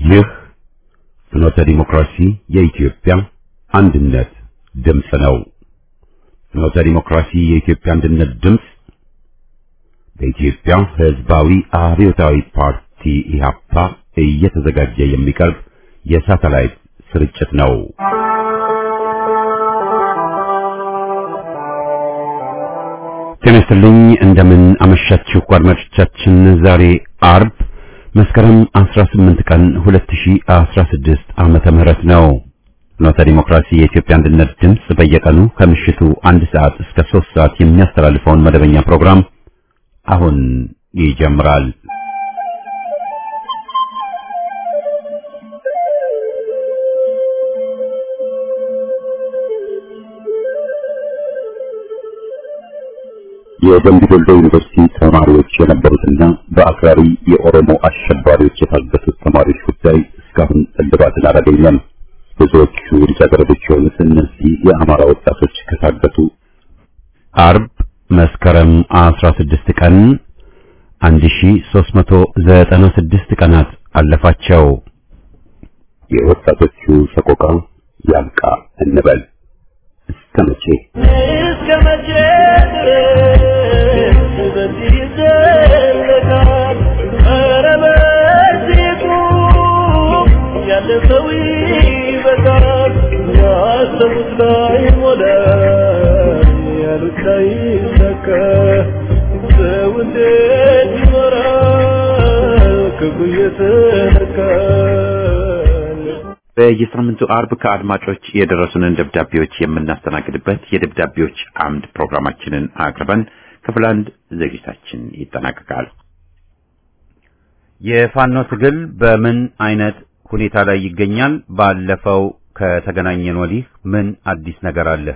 ይህ ፍኖተ ዲሞክራሲ የኢትዮጵያ አንድነት ድምፅ ነው። ፍኖተ ዲሞክራሲ የኢትዮጵያ አንድነት ድምፅ በኢትዮጵያ ሕዝባዊ አብዮታዊ ፓርቲ ኢህአፓ እየተዘጋጀ የሚቀርብ የሳተላይት ስርጭት ነው። ጤና ይስጥልኝ። እንደምን አመሻችሁ አድማጮቻችን። ዛሬ አርብ መስከረም 18 ቀን 2016 ዓመተ ምህረት ነው። ፍኖተ ዲሞክራሲ የኢትዮጵያ አንድነት ድምፅ በየቀኑ ከምሽቱ አንድ ሰዓት እስከ 3 ሰዓት የሚያስተላልፈውን መደበኛ ፕሮግራም አሁን ይጀምራል። የደምቢ ዶሎ ዩኒቨርሲቲ ተማሪዎች የነበሩትና በአክራሪ የኦሮሞ አሸባሪዎች የታገቱት ተማሪዎች ጉዳይ እስካሁን እልባትን አላገኘም። ብዙዎቹ ልጃገረዶች የሆኑት እነዚህ የአማራ ወጣቶች ከታገቱ አርብ መስከረም 16 ቀን 1396 ቀናት አለፋቸው። የወጣቶቹ ሰቆቃ ያብቃ እንበል። እስከ መቼ እስከ መቼ ድረስ በዚህ ይዘለቃል? ኧረ በዚህ ቁም፣ ያለፈው ይበቃል። ያሰቡት ላይሞላ፣ ያሉት ላይሳካ፣ ሰው እንዴት ይኖራል ክፉ እየተነካል? በየሳምንቱ አርብ ከአድማጮች የደረሱንን ደብዳቤዎች የምናስተናግድበት የደብዳቤዎች አምድ ፕሮግራማችንን አቅርበን ክፍል አንድ ዝግጅታችን ይጠናቀቃል። የፋኖ ትግል በምን አይነት ሁኔታ ላይ ይገኛል? ባለፈው ከተገናኘን ወዲህ ምን አዲስ ነገር አለ?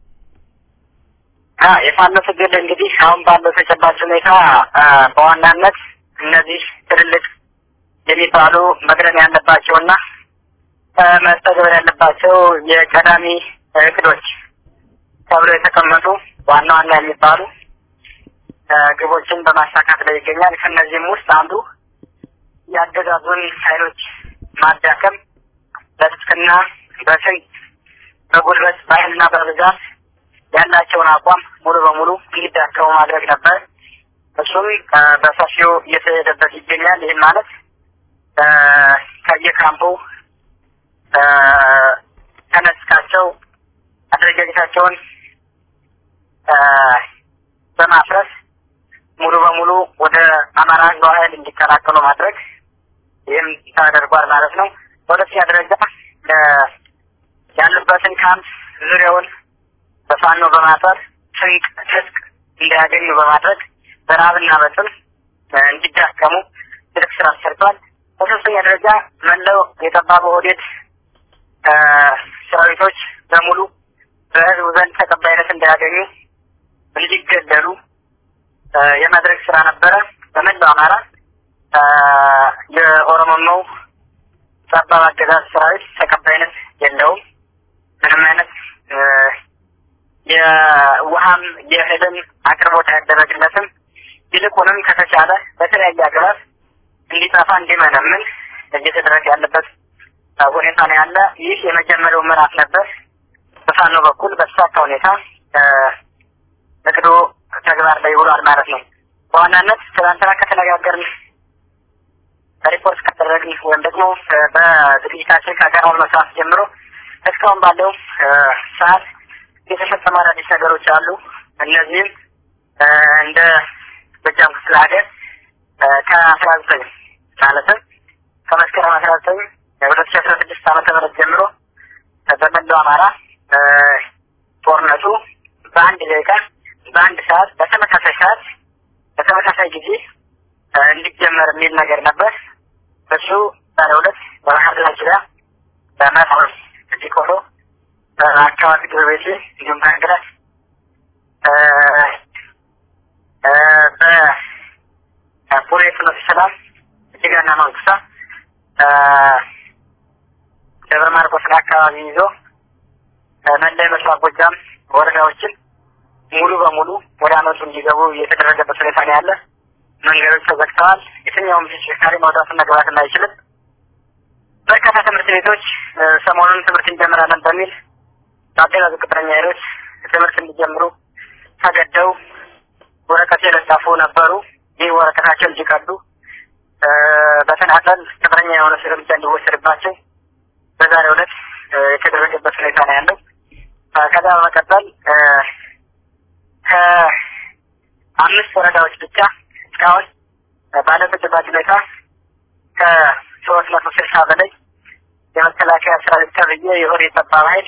አ የፋኖ ትግል እንግዲህ አሁን ባለው ተጨባጭ ሁኔታ አ፣ በዋናነት እነዚህ ትልልቅ የሚባሉ መቅደም ያለባቸውና አ፣ መተግበር ያለባቸው የቀዳሚ እቅዶች ተብሎ የተቀመጡ ዋና ዋና የሚባሉ አ፣ ግቦችን በማሳካት ላይ ይገኛል። ከእነዚህም ውስጥ አንዱ የአገዛዙን ኃይሎች ማዳከም በትጥቅና በስንቅ በጉልበት በኃይልና በብዛት ያላቸውን አቋም ሙሉ በሙሉ እንዲዳከሙ ማድረግ ነበር። እሱም አ፣ በሰፊው እየተሄደበት ይገኛል። ይህም ማለት አ፣ ከየካምፑ አ፣ ተነስካቸው አደረጃጀታቸውን አ፣ በማፍረስ ሙሉ በሙሉ ወደ አማራ ህዝባዊ ኃይል እንዲቀላቀሉ ማድረግ ይህም ተደርጓል ማለት ነው። በሁለተኛ ደረጃ አ፣ ያሉበትን ካምፕ ዙሪያውን በፋኖ በማጠር ስንቅ ትጥቅ እንዲያገኙ በማድረግ በረሀብና በጥም እ፣ እንዲዳከሙ ትልቅ ስራ ተሰርቷል። በሶስተኛ ደረጃ መላው የጠባብ ኦህዴድ እ፣ ሰራዊቶች በሙሉ በህዝቡ ዘንድ ተቀባይነት እንዳያገኙ እንዲገደሉ እ፣ የማድረግ ስራ ነበረ። በመላው አማራ እ፣ የኦሮሞማው ጠባብ አገዛዝ ሰራዊት ተቀባይነት የለውም። ምንም አይነት እ፣ የውሃም የእህልም አቅርቦት አይደረግለትም። ይልቁንም ከተቻለ በተለያየ አግባብ እንዲጠፋ እንዲመነምን እየተደረገ ያለበት እ፣ ሁኔታ ነው ያለ። ይህ የመጀመሪያው ምዕራፍ ነበር። በፋኖ በኩል በተሳካ ሁኔታ እ፣ እቅዱ ተግባር ላይ ውሏል ማለት ነው። በዋናነት ትናንትና ከተነጋገርን ሪፖርት ካደረግን ወይም ደግሞ እ፣ በዝግጅታችን ካቀረብን መስራት ጀምሮ እስካሁን ባለው እ፣ ሰዓት የተፈጸሙ አዳዲስ ነገሮች አሉ። እነዚህም እ፣ እንደ ጎጃም ክፍለ ሀገር እ፣ ከአስራ ዘጠኝ ማለትም ከመስከረም አስራ ዘጠኝ ሁለት ሺ አስራ ስድስት ዓመተ ምህረት ጀምሮ እ፣ በመላው አማራ እ፣ ጦርነቱ በአንድ ደቂቃ በአንድ ሰዓት በተመሳሳይ ሰዓት በተመሳሳይ ጊዜ እ፣ እንዲጀመር የሚል ነገር ነበር። እሱ ዛሬ ሁለት በባህር ዳር ዙሪያ በመርሆር ዲቆሎ አካባቢ ጎረቤቴ እንዲሁም በሀገራት በቡሬ ፍኖተ ሰላም እጅጋና መንኩሳ ደብረ ማርቆስን አካባቢ ይዞ መላ የምስራቅ ጎጃም ወረዳዎችን ሙሉ በሙሉ ወደ አመቱ እንዲገቡ የተደረገበት ሁኔታ ነው ያለ። መንገዶች ተዘግተዋል። የትኛውም ተሽከርካሪ መውጣትና መግባትን አይችልም። በርካታ ትምህርት ቤቶች ሰሞኑን ትምህርት እንጀምራለን በሚል በአገዛዙ ቅጥረኛ ኃይሎች ትምህርት እንዲጀምሩ ተገደው ወረቀት የለጠፉ ነበሩ። ይህ ወረቀታቸው እንዲቀዱ በተናጠል ቅጥረኛ የሆነ እርምጃ እንዲወሰድባቸው በዛሬው ዕለት የተደረገበት ሁኔታ ነው ያለው። ከዛ በመቀጠል ከአምስት ወረዳዎች ብቻ እስካሁን ባለው ተጨባጭ ሁኔታ ከሶስት መቶ ስልሳ በላይ የመከላከያ ሰራዊት ተብዬ የሆነ የጠባብ ኃይል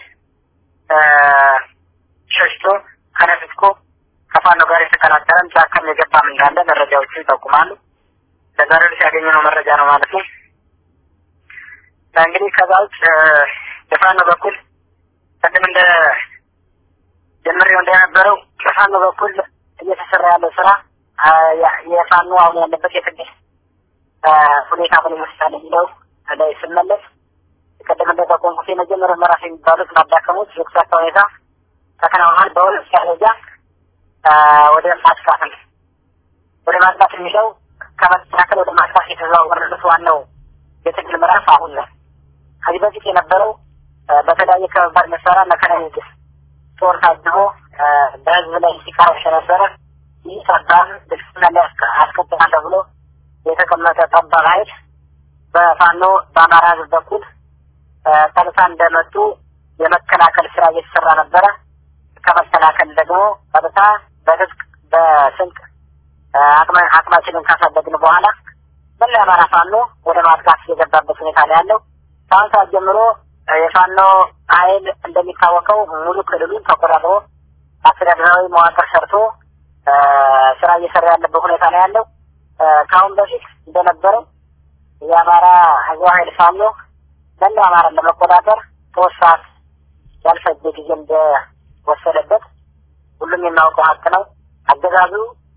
ሸሽቶ ከነፍትኮ ከፋኖ ጋር የተቀላቀለም ጫካም የገባም እንዳለ መረጃዎቹ ይጠቁማሉ። ለዛሬው ዕለት ያገኘነው መረጃ ነው ማለት ነው። እንግዲህ ከዛ ውጭ በፋኖ በኩል ቅድም እንደ ጀምሬው እንደነበረው በፋኖ በኩል እየተሰራ ያለው ስራ የፋኖ አሁን ያለበት የትግል ሁኔታ ምን ይመስላል የሚለው ላይ ስመለስ ቅድም እንደጠቆምኩት የመጀመሪያው ምዕራፍ የሚባሉት ማዳከሞች የተሳካ ሁኔታ ተከናውኗል። በሁለት ደረጃ ወደ ማጥቃት ነው። ወደ ማጥቃት የሚለው ከመከላከል ወደ ማጥቃት የተዘዋወረበት ዋናው የትግል ምዕራፍ አሁን ነው። ከዚህ በፊት የነበረው በተለያየ ከባድ መሳሪያ መከላከያ ጦር ታጅቦ በህዝብ ላይ ሲቃወስ የነበረ ይህ ጠባብ ብልጽግና ላይ አስከትላለሁ ብሎ የተቀመጠ ጠባብ ኃይል በፋኖ በአማራ ህዝብ በኩል ቀጥታ እንደመጡ የመከላከል ስራ እየተሰራ ነበረ። ከመከላከል ደግሞ ቀጥታ በትጥቅ በስንቅ አቅማችንን ካሳደግን በኋላ መላ የአማራ ፋኖ ወደ ማጥቃት የገባበት ሁኔታ ነው ያለው። ከአሁን ሰዓት ጀምሮ የፋኖ ኃይል እንደሚታወቀው ሙሉ ክልሉን ተቆጣጥሮ አስተዳደራዊ መዋቅር ሰርቶ ስራ እየሰራ ያለበት ሁኔታ ነው ያለው። ከአሁን በፊት እንደነበረው የአማራ ህዝብ ኃይል ፋኖ መላው አማራን ለመቆጣጠር ሶስት ሰዓት ያልፈጀ ጊዜ እንደወሰደበት ሁሉም የሚያውቀው ሀቅ ነው። አገዛዙ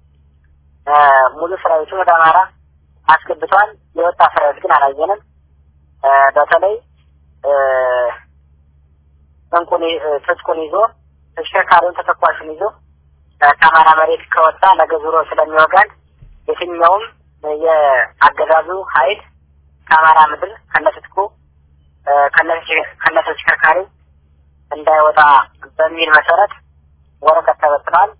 ሙሉ ሰራዊቱን ወደ አማራ አስገብቷል። የወጣ ሰራዊት ግን አላየንም። በተለይ እንቁን ትጥቁን ይዞ ተሽከርካሪውን ተተኳሹን ይዞ ከአማራ መሬት ከወጣ ነገ ዙሮ ስለሚወጋን የትኛውም የአገዛዙ ኃይል ከአማራ ምድር ከነትጥቁ ከነተሽከርካሪው እንዳይወጣ በሚል መሰረት ወረቀት ተበትኗል።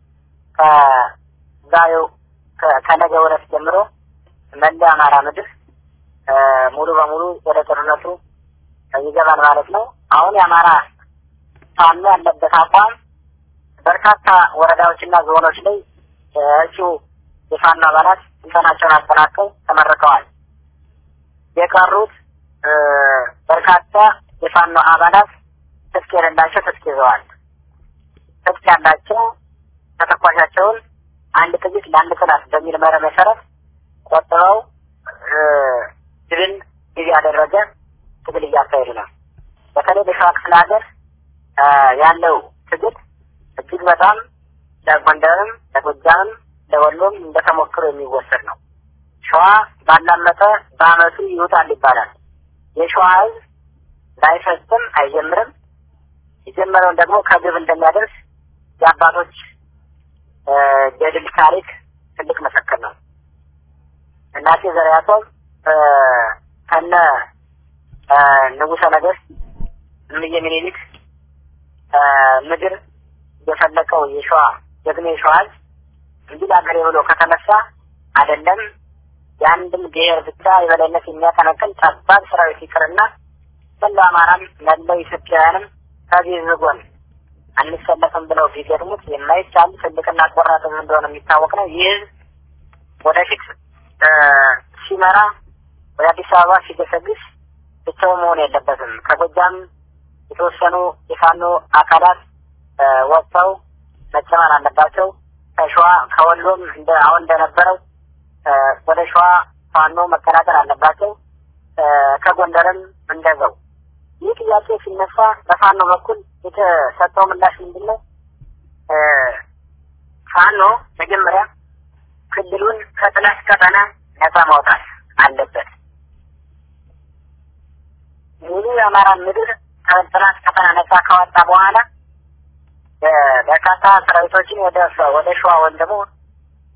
ከዛሬው ከነገ ወረት ጀምሮ መላ አማራ ምድር ሙሉ በሙሉ ወደ ጦርነቱ ይገባል ማለት ነው። አሁን የአማራ ፋኖ ያለበት አቋም በርካታ ወረዳዎችና ዞኖች ላይ እጩ የፋኖ አባላት ስልጠናቸውን አጠናቀው ተመርቀዋል። የቀሩት በርካታ የፋኖ አባላት ትጥቅ የሌላቸው ትጥቅ ይዘዋል። ትጥቅ ያላቸው ተተኳሻቸውን አንድ ጥይት ለአንድ ጥላት በሚል መርህ መሰረት ቆጥበው ድልን ጊዜ ያደረገ ትግል እያካሄዱ ነው። በተለይ በሸዋ ክፍለ ሀገር ያለው ትግል እጅግ በጣም ለጎንደርም፣ ለጎጃምም፣ ለወሎም እንደተሞክሮ የሚወሰድ ነው። ሸዋ ባላመጠ በአመቱ ይውጣል ይባላል። የሸዋ ህዝብ ላይፈጽም አይጀምርም። የጀመረውን ደግሞ ከግብ እንደሚያደርስ የአባቶች የድል ታሪክ ትልቅ መሰከር ነው። እናቴ ዘርዓ ያዕቆብ ከነ ንጉሠ ነገሥት እምዬ ምኒልክ ምድር የፈለቀው የሸዋ ጀግና የሸዋ ህዝብ እንዲህ ለአገሬ ብሎ ከተነሳ አይደለም የአንድም ብሔር ብቻ የበላይነት የሚያቀነቅን ጠባብ ሰራዊት ይቅርና መላው አማራም መላው ኢትዮጵያውያንም ከዚህ ህዝብ ጎን አንሰለፍም ብለው ቢገጥሙት የማይቻል ትልቅና ቆራጥ ህዝብ እንደሆነ የሚታወቅ ነው። ይህ ህዝብ ወደፊት ሲመራ ወደ አዲስ አበባ ሲገሰግስ ብቻው መሆን የለበትም። ከጎጃም የተወሰኑ የፋኖ አካላት ወጥተው መጨመር አለባቸው። ከሸዋ ከወሎም እንደ አሁን እንደነበረው ወደ ሸዋ ፋኖ መቀላቀል አለባቸው። ከጎንደርም እንደዛው። ይህ ጥያቄ ሲነሳ በፋኖ በኩል የተሰጠው ምላሽ ምንድን ነው? ፋኖ መጀመሪያ ክልሉን ከጥላት ቀጠና ነፃ ማውጣት አለበት። ሙሉ የአማራ ምድር ከጥላት ቀጠና ነፃ ካወጣ በኋላ በርካታ ሰራዊቶችን ወደ ወደ ሸዋ ወይም ደግሞ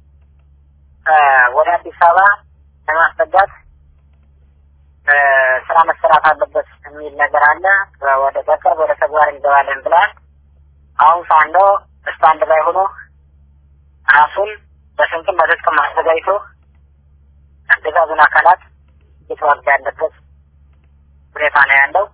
ወደ አዲስ አበባ ለማስጠጋት ስራ መሰራት አለበት የሚል ነገር አለ። ወደ በቅርብ ወደ ተግባር እንገባለን ብለዋል። አሁን ፋኖ ስታንድ ላይ ሆኖ ራሱን በስንቅም በትጥቅም አዘጋጅቶ አገዛዙን አካላት እየተዋጋ ያለበት ሁኔታ ነው ያለው።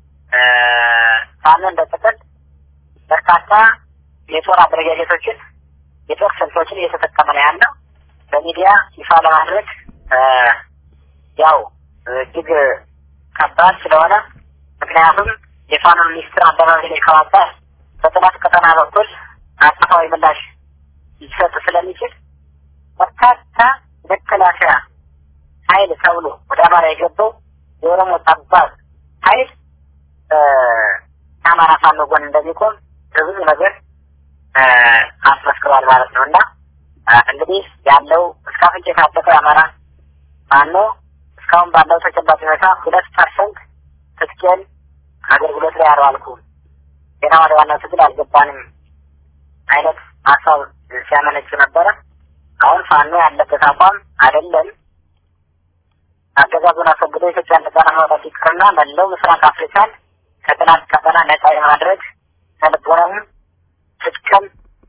ፋኖ እንደ ጥቅል በርካታ የጦር አደረጃጀቶችን የጦር ስልቶችን እየተጠቀመ ነው ያለው። በሚዲያ ይፋ ለማድረግ ያው እጅግ ከባድ ስለሆነ ምክንያቱም የፋኖ ሚኒስትር አደባባይ ላይ ከዋጣ በጥላት ቀጠና በኩል አጸፋዊ ምላሽ ሊሰጥ ስለሚችል በርካታ መከላከያ ኃይል ተብሎ ወደ አማራ የገባው የኦሮሞ ጠባብ ኃይል ከአማራ ፋኖ ጎን እንደሚቆም በብዙ ነገር አስመስክሯል ማለት ነው እና እንግዲህ ያለው እስከ አፍንጫ የታጠቀው የአማራ ፋኖ እስካሁን ባለው ተጨባጭ ሁኔታ ሁለት ፐርሰንት ትጥቄን አገልግሎት ላይ አልዋልኩም ገና ወደ ዋናው ትግል አልገባንም አይነት ሀሳብ ሲያመነጩ ነበረ። አሁን ፋኖ ያለበት አቋም አይደለም አገዛዙን አስወግዶ ኢትዮጵያን ነጻ ማውጣት ይቅርና መላው ምስራቅ አፍሪካን ከጥላት ቀጠና ነጻ የማድረግ ከልቦናም ትጥቅም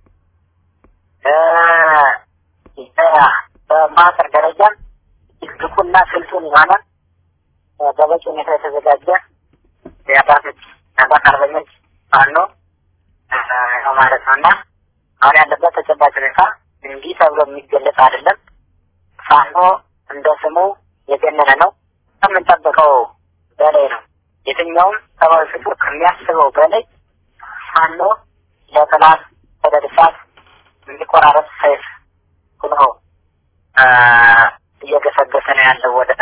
በማዕከል ደረጃም ብቁና ስልጡን የሆነ በበቂ ሁኔታ የተዘጋጀ የአባቶች የአባት አርበኞች ፋኖ ነው ማለት ነው እና አሁን ያለበት ተጨባጭ ሁኔታ እንዲህ ተብሎ የሚገለጽ አይደለም። ፋኖ እንደ ስሙ የገነነ ነው። ከምንጠብቀው በላይ ነው። የትኛውም ሰብአዊ ፍጡር ከሚያስበው በላይ ፋኖ ለጠላት ተደድሳት እንዲቆራረጥ ሰይፍ ሆኖ እየገሰገሰ ነው ያለው ወደ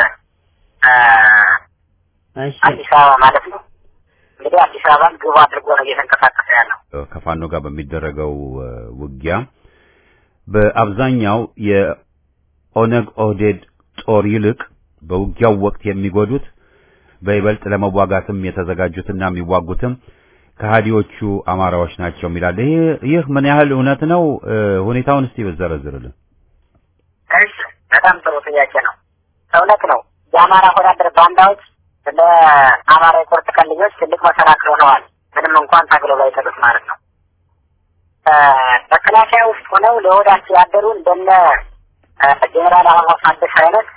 አዲስ አበባ ማለት ነው። እንግዲህ አዲስ አበባን ግቡ አድርጎ ነው እየተንቀሳቀሰ ያለው። ከፋኖ ጋር በሚደረገው ውጊያ በአብዛኛው የኦነግ ኦህዴድ ጦር ይልቅ በውጊያው ወቅት የሚጎዱት በይበልጥ ለመዋጋትም የተዘጋጁትና የሚዋጉትም ከሃዲዎቹ አማራዎች ናቸው የሚላል። ይህ ይህ ምን ያህል እውነት ነው? ሁኔታውን እስቲ በዘረዝርልን። እሺ፣ በጣም ጥሩ ጥያቄ ነው። እውነት ነው። የአማራ ወዳደር ባንዳዎች ለአማራ የቁርጥ ቀን ልጆች ትልቅ መሰናክል ሆነዋል። ምንም እንኳን ታግለው ባይጠሉት ማለት ነው። መከላከያ ውስጥ ሆነው ለወዳቸው ያደሩ እንደነ ጄኔራል አበባው ታደሰ አይነት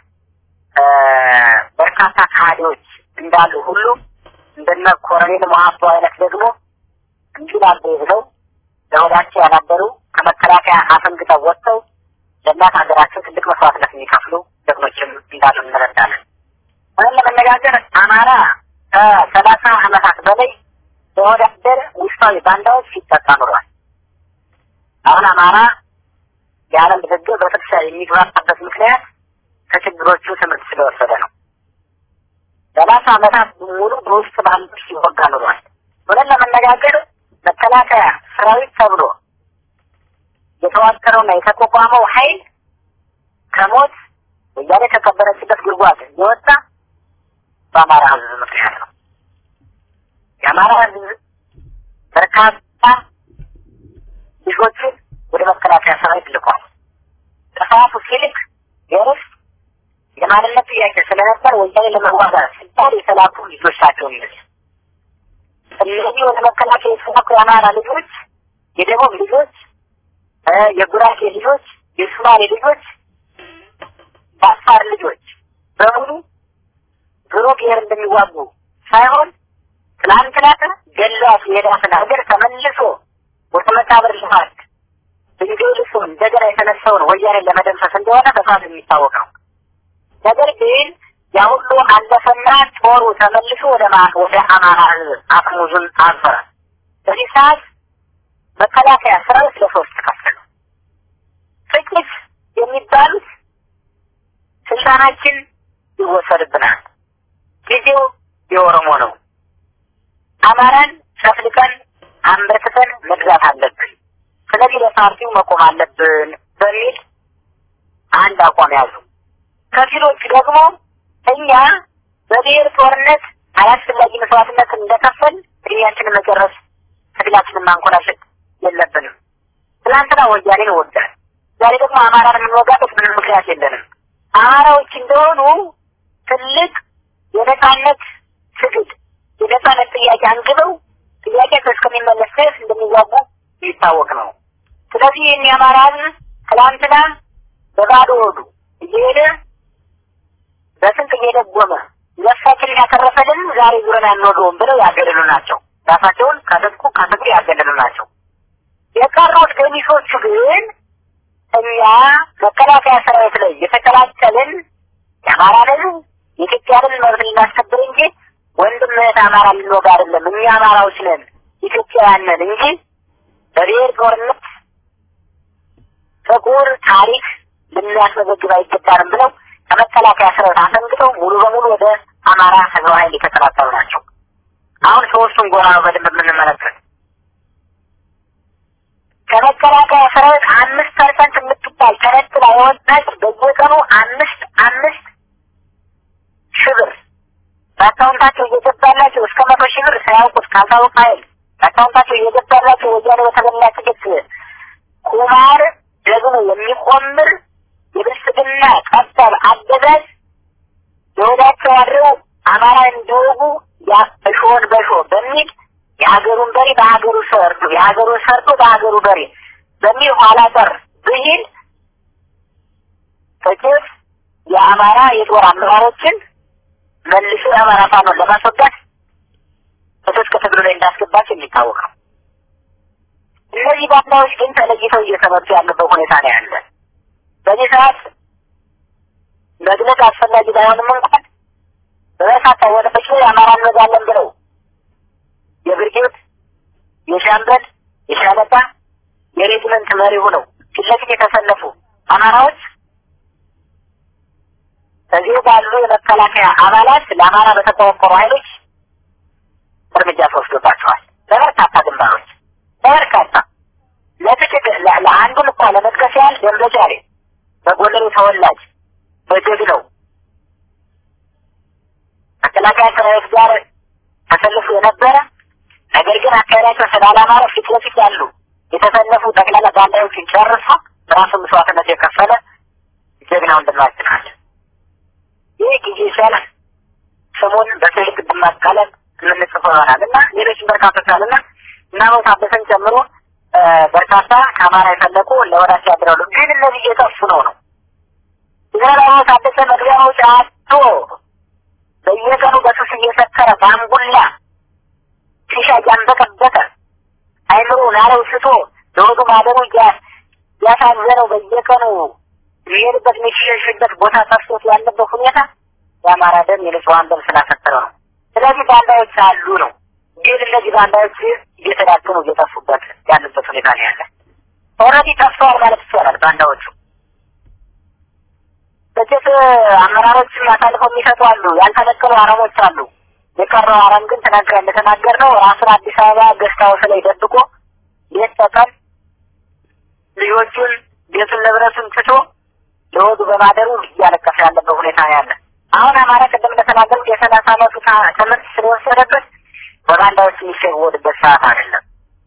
በርካታ ከሃዲዎች እንዳሉ ሁሉ እንደነ ኮሎኔል መሀቶ አይነት ደግሞ እንዲላሉ ብለው ለወዳቸው ያላደሩ ከመከላከያ አፈንግጠው ወጥተው ለእናት ሀገራቸው ትልቅ መስዋዕትነት የሚከፍሉ ጀግኖችም እንዳሉ እንረዳለን። ሆነን ለመነጋገር አማራ ከሰላሳ ዓመታት በላይ በወዳደር ውስጣዊ ባንዳዎች ሲጠቃ ኑሯል። አሁን አማራ የዓለም ድርድር በጥቅሻ የሚግባባበት ምክንያት ከችግሮቹ ትምህርት ስለወሰደ ነው። ሰላሳ ዓመታት ሙሉ በውስጥ ባንዶች ሲወጋ ኑሯል። ሆነን ለመነጋገር መከላከያ ሰራዊት ተብሎ የተዋቀረውና የተቋቋመው ኃይል ከሞት ወያኔ ከቀበረችበት ጉድጓድ የወጣ በአማራ ሕዝብ ምክንያት ነው። የአማራ ሕዝብ በርካታ ልጆችን ወደ መከላከያ ሰራዊት ልኳል። ጥፋቱ ሲልክ የርስ የማንነት ጥያቄ ስለነበር ወያኔ ለመዋጋት ሲባል የተላኩ ልጆች ናቸው የሚል እነዚህ ወደ መከላከያ የተላኩ የአማራ ልጆች፣ የደቡብ ልጆች፣ የጉራጌ ልጆች፣ የሱማሌ ልጆች፣ የአፋር ልጆች በሙሉ ድሮ ብሔር እንደሚዋጉ ሳይሆን ትናንትና ገሏት የሄዳትን ሀገር ተመልሶ ወደ መቃብር ልማት ድንጋይ ልሶ እንደገና የተነሳውን ወያኔን ለመደምሰስ እንደሆነ በሳት የሚታወቅ ነው። ነገር ግን ያ ሁሉ አለፈና ጦሩ ተመልሶ ወደ ወደ አማራ ህዝብ አፈሙዙን አፈረ። በዚህ ሰዓት መከላከያ ሰራዊት ለሶስት ተከፈሉ። ጥቂት የሚባሉት ስልጣናችን ይወሰድብናል፣ ጊዜው የኦሮሞ ነው፣ አማራን ጨፍልቀን አንበርክተን መግዛት አለብን፣ ስለዚህ ለፓርቲው መቆም አለብን በሚል አንድ አቋም ያዙ። ከፊሎቹ ደግሞ እኛ በብሔር ጦርነት አላስፈላጊ መስዋዕትነት እንደከፈል እድሜያችንን መጨረስ ትግላችንን ማንኮላሸት የለብንም። ትናንትና ወያኔን ወጋን፣ ዛሬ ደግሞ አማራን የምንወጋበት ምንም ምክንያት የለንም። አማራዎች እንደሆኑ ትልቅ የነጻነት ትግል የነጻነት ጥያቄ አንግበው ጥያቄ እስከሚመለስ ድረስ እንደሚዋጉ ይታወቅ ነው። ስለዚህ ይህን የአማራ ህዝብ ትላንትና በባዶ ሆዱ እየሄደ በስንት እየደጎመ ነፍሳችንን ያተረፈልን ዛሬ ዙረን አንወገውም ብለው ያገለሉ ናቸው። ራሳቸውን ከትጥቁ ከትግሉ ያገለሉ ናቸው። የቀሩት ገሚሶቹ ግን እኛ መከላከያ ሰራዊት ላይ የተቀላቀልን የአማራ ህዝብ የኢትዮጵያንን መብት ልናስከብር እንጂ ወንድም እህት አማራ ልንወጋ አይደለም። እኛ አማራዎች ነን፣ ኢትዮጵያውያን ነን እንጂ በብሔር ጦርነት ጥቁር ታሪክ ልናስመዘግብ አይገባንም ብለው ከመከላከያ ሰራዊት አፈንግጠው ሙሉ በሙሉ ወደ አማራ ህዝባዊ ኃይል የተቀላቀሉ ናቸው። አሁን ሶስቱን ጎራ ነው በደንብ የምንመለከት። ከመከላከያ ሰራዊት አምስት ፐርሰንት የምትባል ተነጥላ የወጣች በየቀኑ አምስት አምስት ሺህ ብር በአካውንታቸው እየገባላቸው እስከ መቶ ሺህ ብር ሳያውቁት ካልታወቀ ኃይል በአካውንታቸው እየገባላቸው ወያኔ በተበላ ትግት ቁማር ደግሞ የሚቆምር የብልጽግና ቀጠል አገዛዝ የወዳቸው አድረው አማራ እንዲወጉ እሾህን በሾህ በሚል የሀገሩን በሬ በሀገሩ ሰርቶ የሀገሩን ሰርቶ በሀገሩ በሬ በሚል ኋላ ቀር ብሂል ጥቂት የአማራ የጦር አመራሮችን መልሶ የአማራ ፋኖን ለማስወጋት በትጥቅ ትግሉ ላይ እንዳስገባቸው የሚታወቅ ነው። እነዚህ ባንዳዎች ግን ተለይተው እየተመቱ ያለበት ሁኔታ ነው ያለ። በዚህ ሰዓት መግለጽ አስፈላጊ ባይሆንም እንኳን በበርካታ ወረዳዎች ላይ አማራ እንወጋለን ብለው የብርጌድ፣ የሻምበል፣ የሻለቃ፣ የሬጅመንት መሪ ሆነው ፊት ለፊት የተሰለፉ አማራዎች እዚህ ባሉ የመከላከያ አባላት ለአማራ በተቆረቆሩ ኃይሎች እርምጃ ተወስዶባቸዋል። በበርካታ ግንባሮች በበርካታ ለጥቂት ለአንዱን እንኳ ለመጥቀስ ያህል ደንበጫ ላይ በጎንደሩ ተወላጅ በጀግናው መከላከያ ሰራዊት ጋር ተሰልፎ የነበረ ነገር ግን አካሄዳቸው ስላላማረ ፊት ለፊት ያሉ የተሰለፉ ጠቅላላ ባንዳዎችን ጨርሶ ራሱ መስዋዕትነት የከፈለ ጀግና ወንድማችን አለ። ይህ ጊዜ ሲያልፍ ስሙን በስልክ ብማቃለን የምንጽፈው ይሆናል እና ሌሎችም በርካቶች አሉና እና ሞት አበሰን ጨምሮ በርካታ ከአማራ የፈለቁ ለወዳቸው ያድራሉ። ግን እነዚህ እየጠፉ ነው ነው ዘራው ታደሰ መግቢያ መውጫ አጥቶ በየቀኑ በሱስ እየሰከረ በአንጉላ ሺሻ እያንበቀበቀ አይምሮውን አለው ስቶ ለወዱ ማደሩ ያሳዘነው በየቀኑ የሚሄድበት የሚሸሽበት ቦታ ጠፍቶት ያለበት ሁኔታ የአማራ ደም የንጹሐን ደም ስላፈጠረ ነው። ስለዚህ ባንዳዎች አሉ ነው። ግን እነዚህ ባንዳዎች እየተዳከሙ እየጠፉበት ያሉበት ሁኔታ ነው ያለ። ኦልሬዲ ጠፍተዋል ማለት ይቻላል ባንዳዎቹ። ጥቂት አመራሮችን አሳልፈው የሚሰጡ አሉ፣ ያልተነቀሉ አረሞች አሉ። የቀረው አረም ግን ተናገር እንደተናገር ነው ራሱን አዲስ አበባ ገስት ሀውስ ላይ ደብቆ ሌት ተቀን ልጆቹን ቤቱን ንብረቱን ትቶ ለወዱ በማደሩ እያለቀሰ ያለበት ሁኔታ ነው ያለ። አሁን አማራ ቅድም እንደተናገሩት የሰላሳ አመቱ ትምህርት ስለወሰደበት በባንዳዎች የሚሸወድበት ሰዓት አይደለም።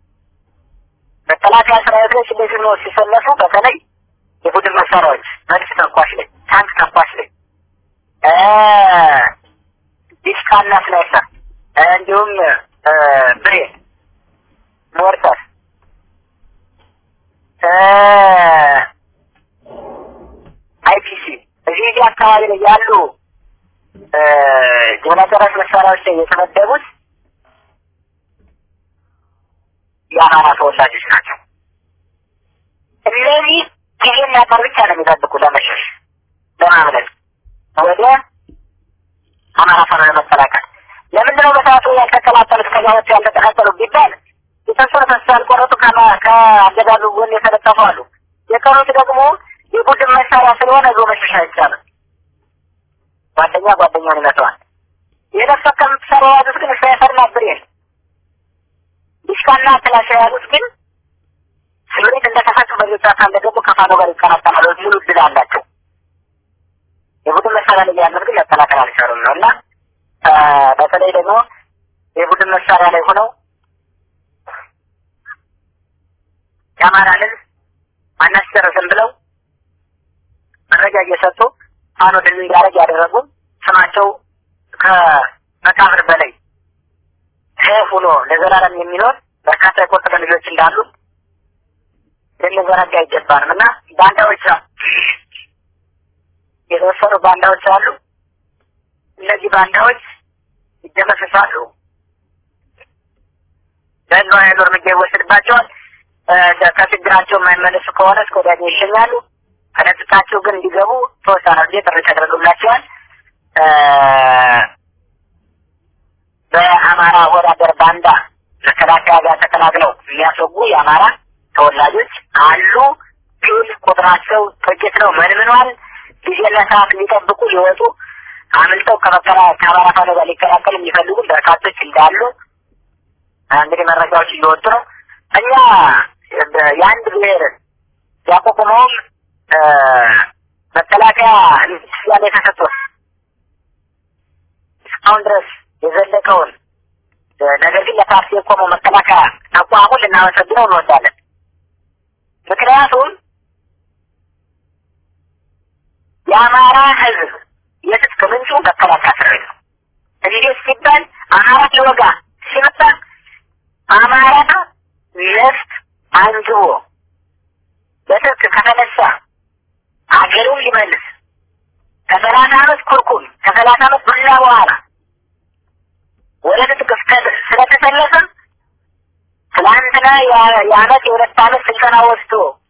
መከላከያ ሰራዊቶች እንደዚህ ነው ሲሰለፉ፣ በተለይ የቡድን መሳሪያዎች መድፍ ተኳሽ ላይ፣ ታንክ ተኳሽ ላይ ዲስካና ስናይፐር እንዲሁም ብሬን፣ ሞርተር አይፒሲ እዚህ እዚህ አካባቢ ላይ ያሉ ጀነተሮች መሳሪያዎች ላይ የተመደቡት የአማራ ተወላጆች ናቸው። እነዚህ ጊዜና ቀን ብቻ ነው የሚጠብቁ ለመሸሽ ለማምለጥ ወደ አማራ ፋኖ ለመቀላቀል። ለምንድነው በሰዓቱ ያልተቀላቀሉት ከዛ ወጥቶ ያልተቀላቀሉ ቢባል የተወሰኑ ተስፋ ያልቆረጡ ከአገዛዙ ጎን የተለጠፉ አሉ። የቀሩት ደግሞ የቡድን መሳሪያ ስለሆነ ዞ መሸሽ አይቻልም። ጓደኛ ጓደኛውን ይመተዋል። የነፍስ ወከፍ መሳሪያ የያዙት ግን ስናይፐርና ብሬን ዲሽካና ክላሽ የያዙት ግን ስምሪት እንደተፈቱ በዚህ ጨዋታ እንደገቡ ከፋኖ ጋር ይቀላቀላሉ። ሙሉ እድል አላቸው። የቡድን መሳሪያ ላይ ያሉት ግን መከላከል አልቻሉም ነው እና በተለይ ደግሞ የቡድን መሳሪያ ላይ ሆነው የአማራንን አናስጨርስም ብለው መረጃ እየሰጡ ፋኖ ድል እንዲያደርግ ያደረጉ ስማቸው ከመቃብር በላይ ሕያው ሆኖ ለዘላለም የሚኖር በርካታ የቆርጥ ልጆች እንዳሉ ልንዘነጋ አይገባንም እና ባንዳዎች የተወሰኑ ባንዳዎች አሉ። እነዚህ ባንዳዎች ይደመሰሳሉ። በህዝብ ኃይሉ እርምጃ ይወሰድባቸዋል። ከችግራቸው የማይመለሱ ከሆነ እስከ ወዲያኛው ይሸኛሉ። ከነጥቃቸው ግን እንዲገቡ ተወሰነ ጊዜ ጥሪ ተደርጎላቸዋል። በአማራ ወዳደር ባንዳ መከላከያ ጋር ተቀላቅለው የሚያስወጉ የአማራ ተወላጆች አሉ። ግን ቁጥራቸው ጥቂት ነው፣ መንምኗል። ጊዜና ሰዓት ሊጠብቁ ሊወጡ አምልጠው ከመከራ ከአማራ ፋኖ ጋር ሊቀላቀሉ የሚፈልጉ በርካቶች እንዳሉ እንግዲህ መረጃዎች እየወጡ ነው። እኛ የአንድ ብሔር ያቋቁመውም መከላከያ ስያሜ ተሰጥቶት እስካሁን ድረስ የዘለቀውን ነገር ግን ለፓርቲ የቆመው መከላከያ ተቋሙን ልናመሰግነው እንወዳለን። ምክንያቱም የአማራ ሕዝብ የትጥቅ ምንጩ መከላከያ ሰራዊት ነው። እንዴት ሲባል አማራ ሊወጋ ሲመጣ አማራ ነፍጥ አንግቦ በትጥቅ ከተነሳ አገሩን ሊመልስ ከሰላሳ ዓመት ኩርኩም ከሰላሳ ዓመት ዱላ በኋላ ወደ ትጥቅ ስለተሰለፈ ትላንትና የአመት የሁለት ዓመት ስልጠና ወስዶ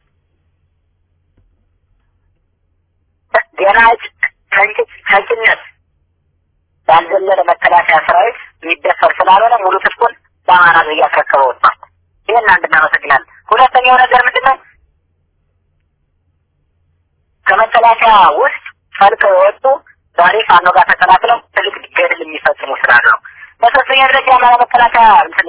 ገና ከጭነት ያልዘለለ መከላከያ ሰራዊት የሚደፈር ስላልሆነ ሙሉ ትጥቁን ለአማራ ህዝብ እያስረከበ ወጥቷል። ይህን አንድ እናመሰግናለን። ሁለተኛው ነገር ምንድን ነው? ከመከላከያ ውስጥ ፈልቀው የወጡ ዛሬ ፋኖ ጋር ተቀላቅለው ትልቅ ገድል የሚፈጽሙ ስላሉ ነው። በሶስተኛ ደረጃ የአማራ መከላከያ እንትን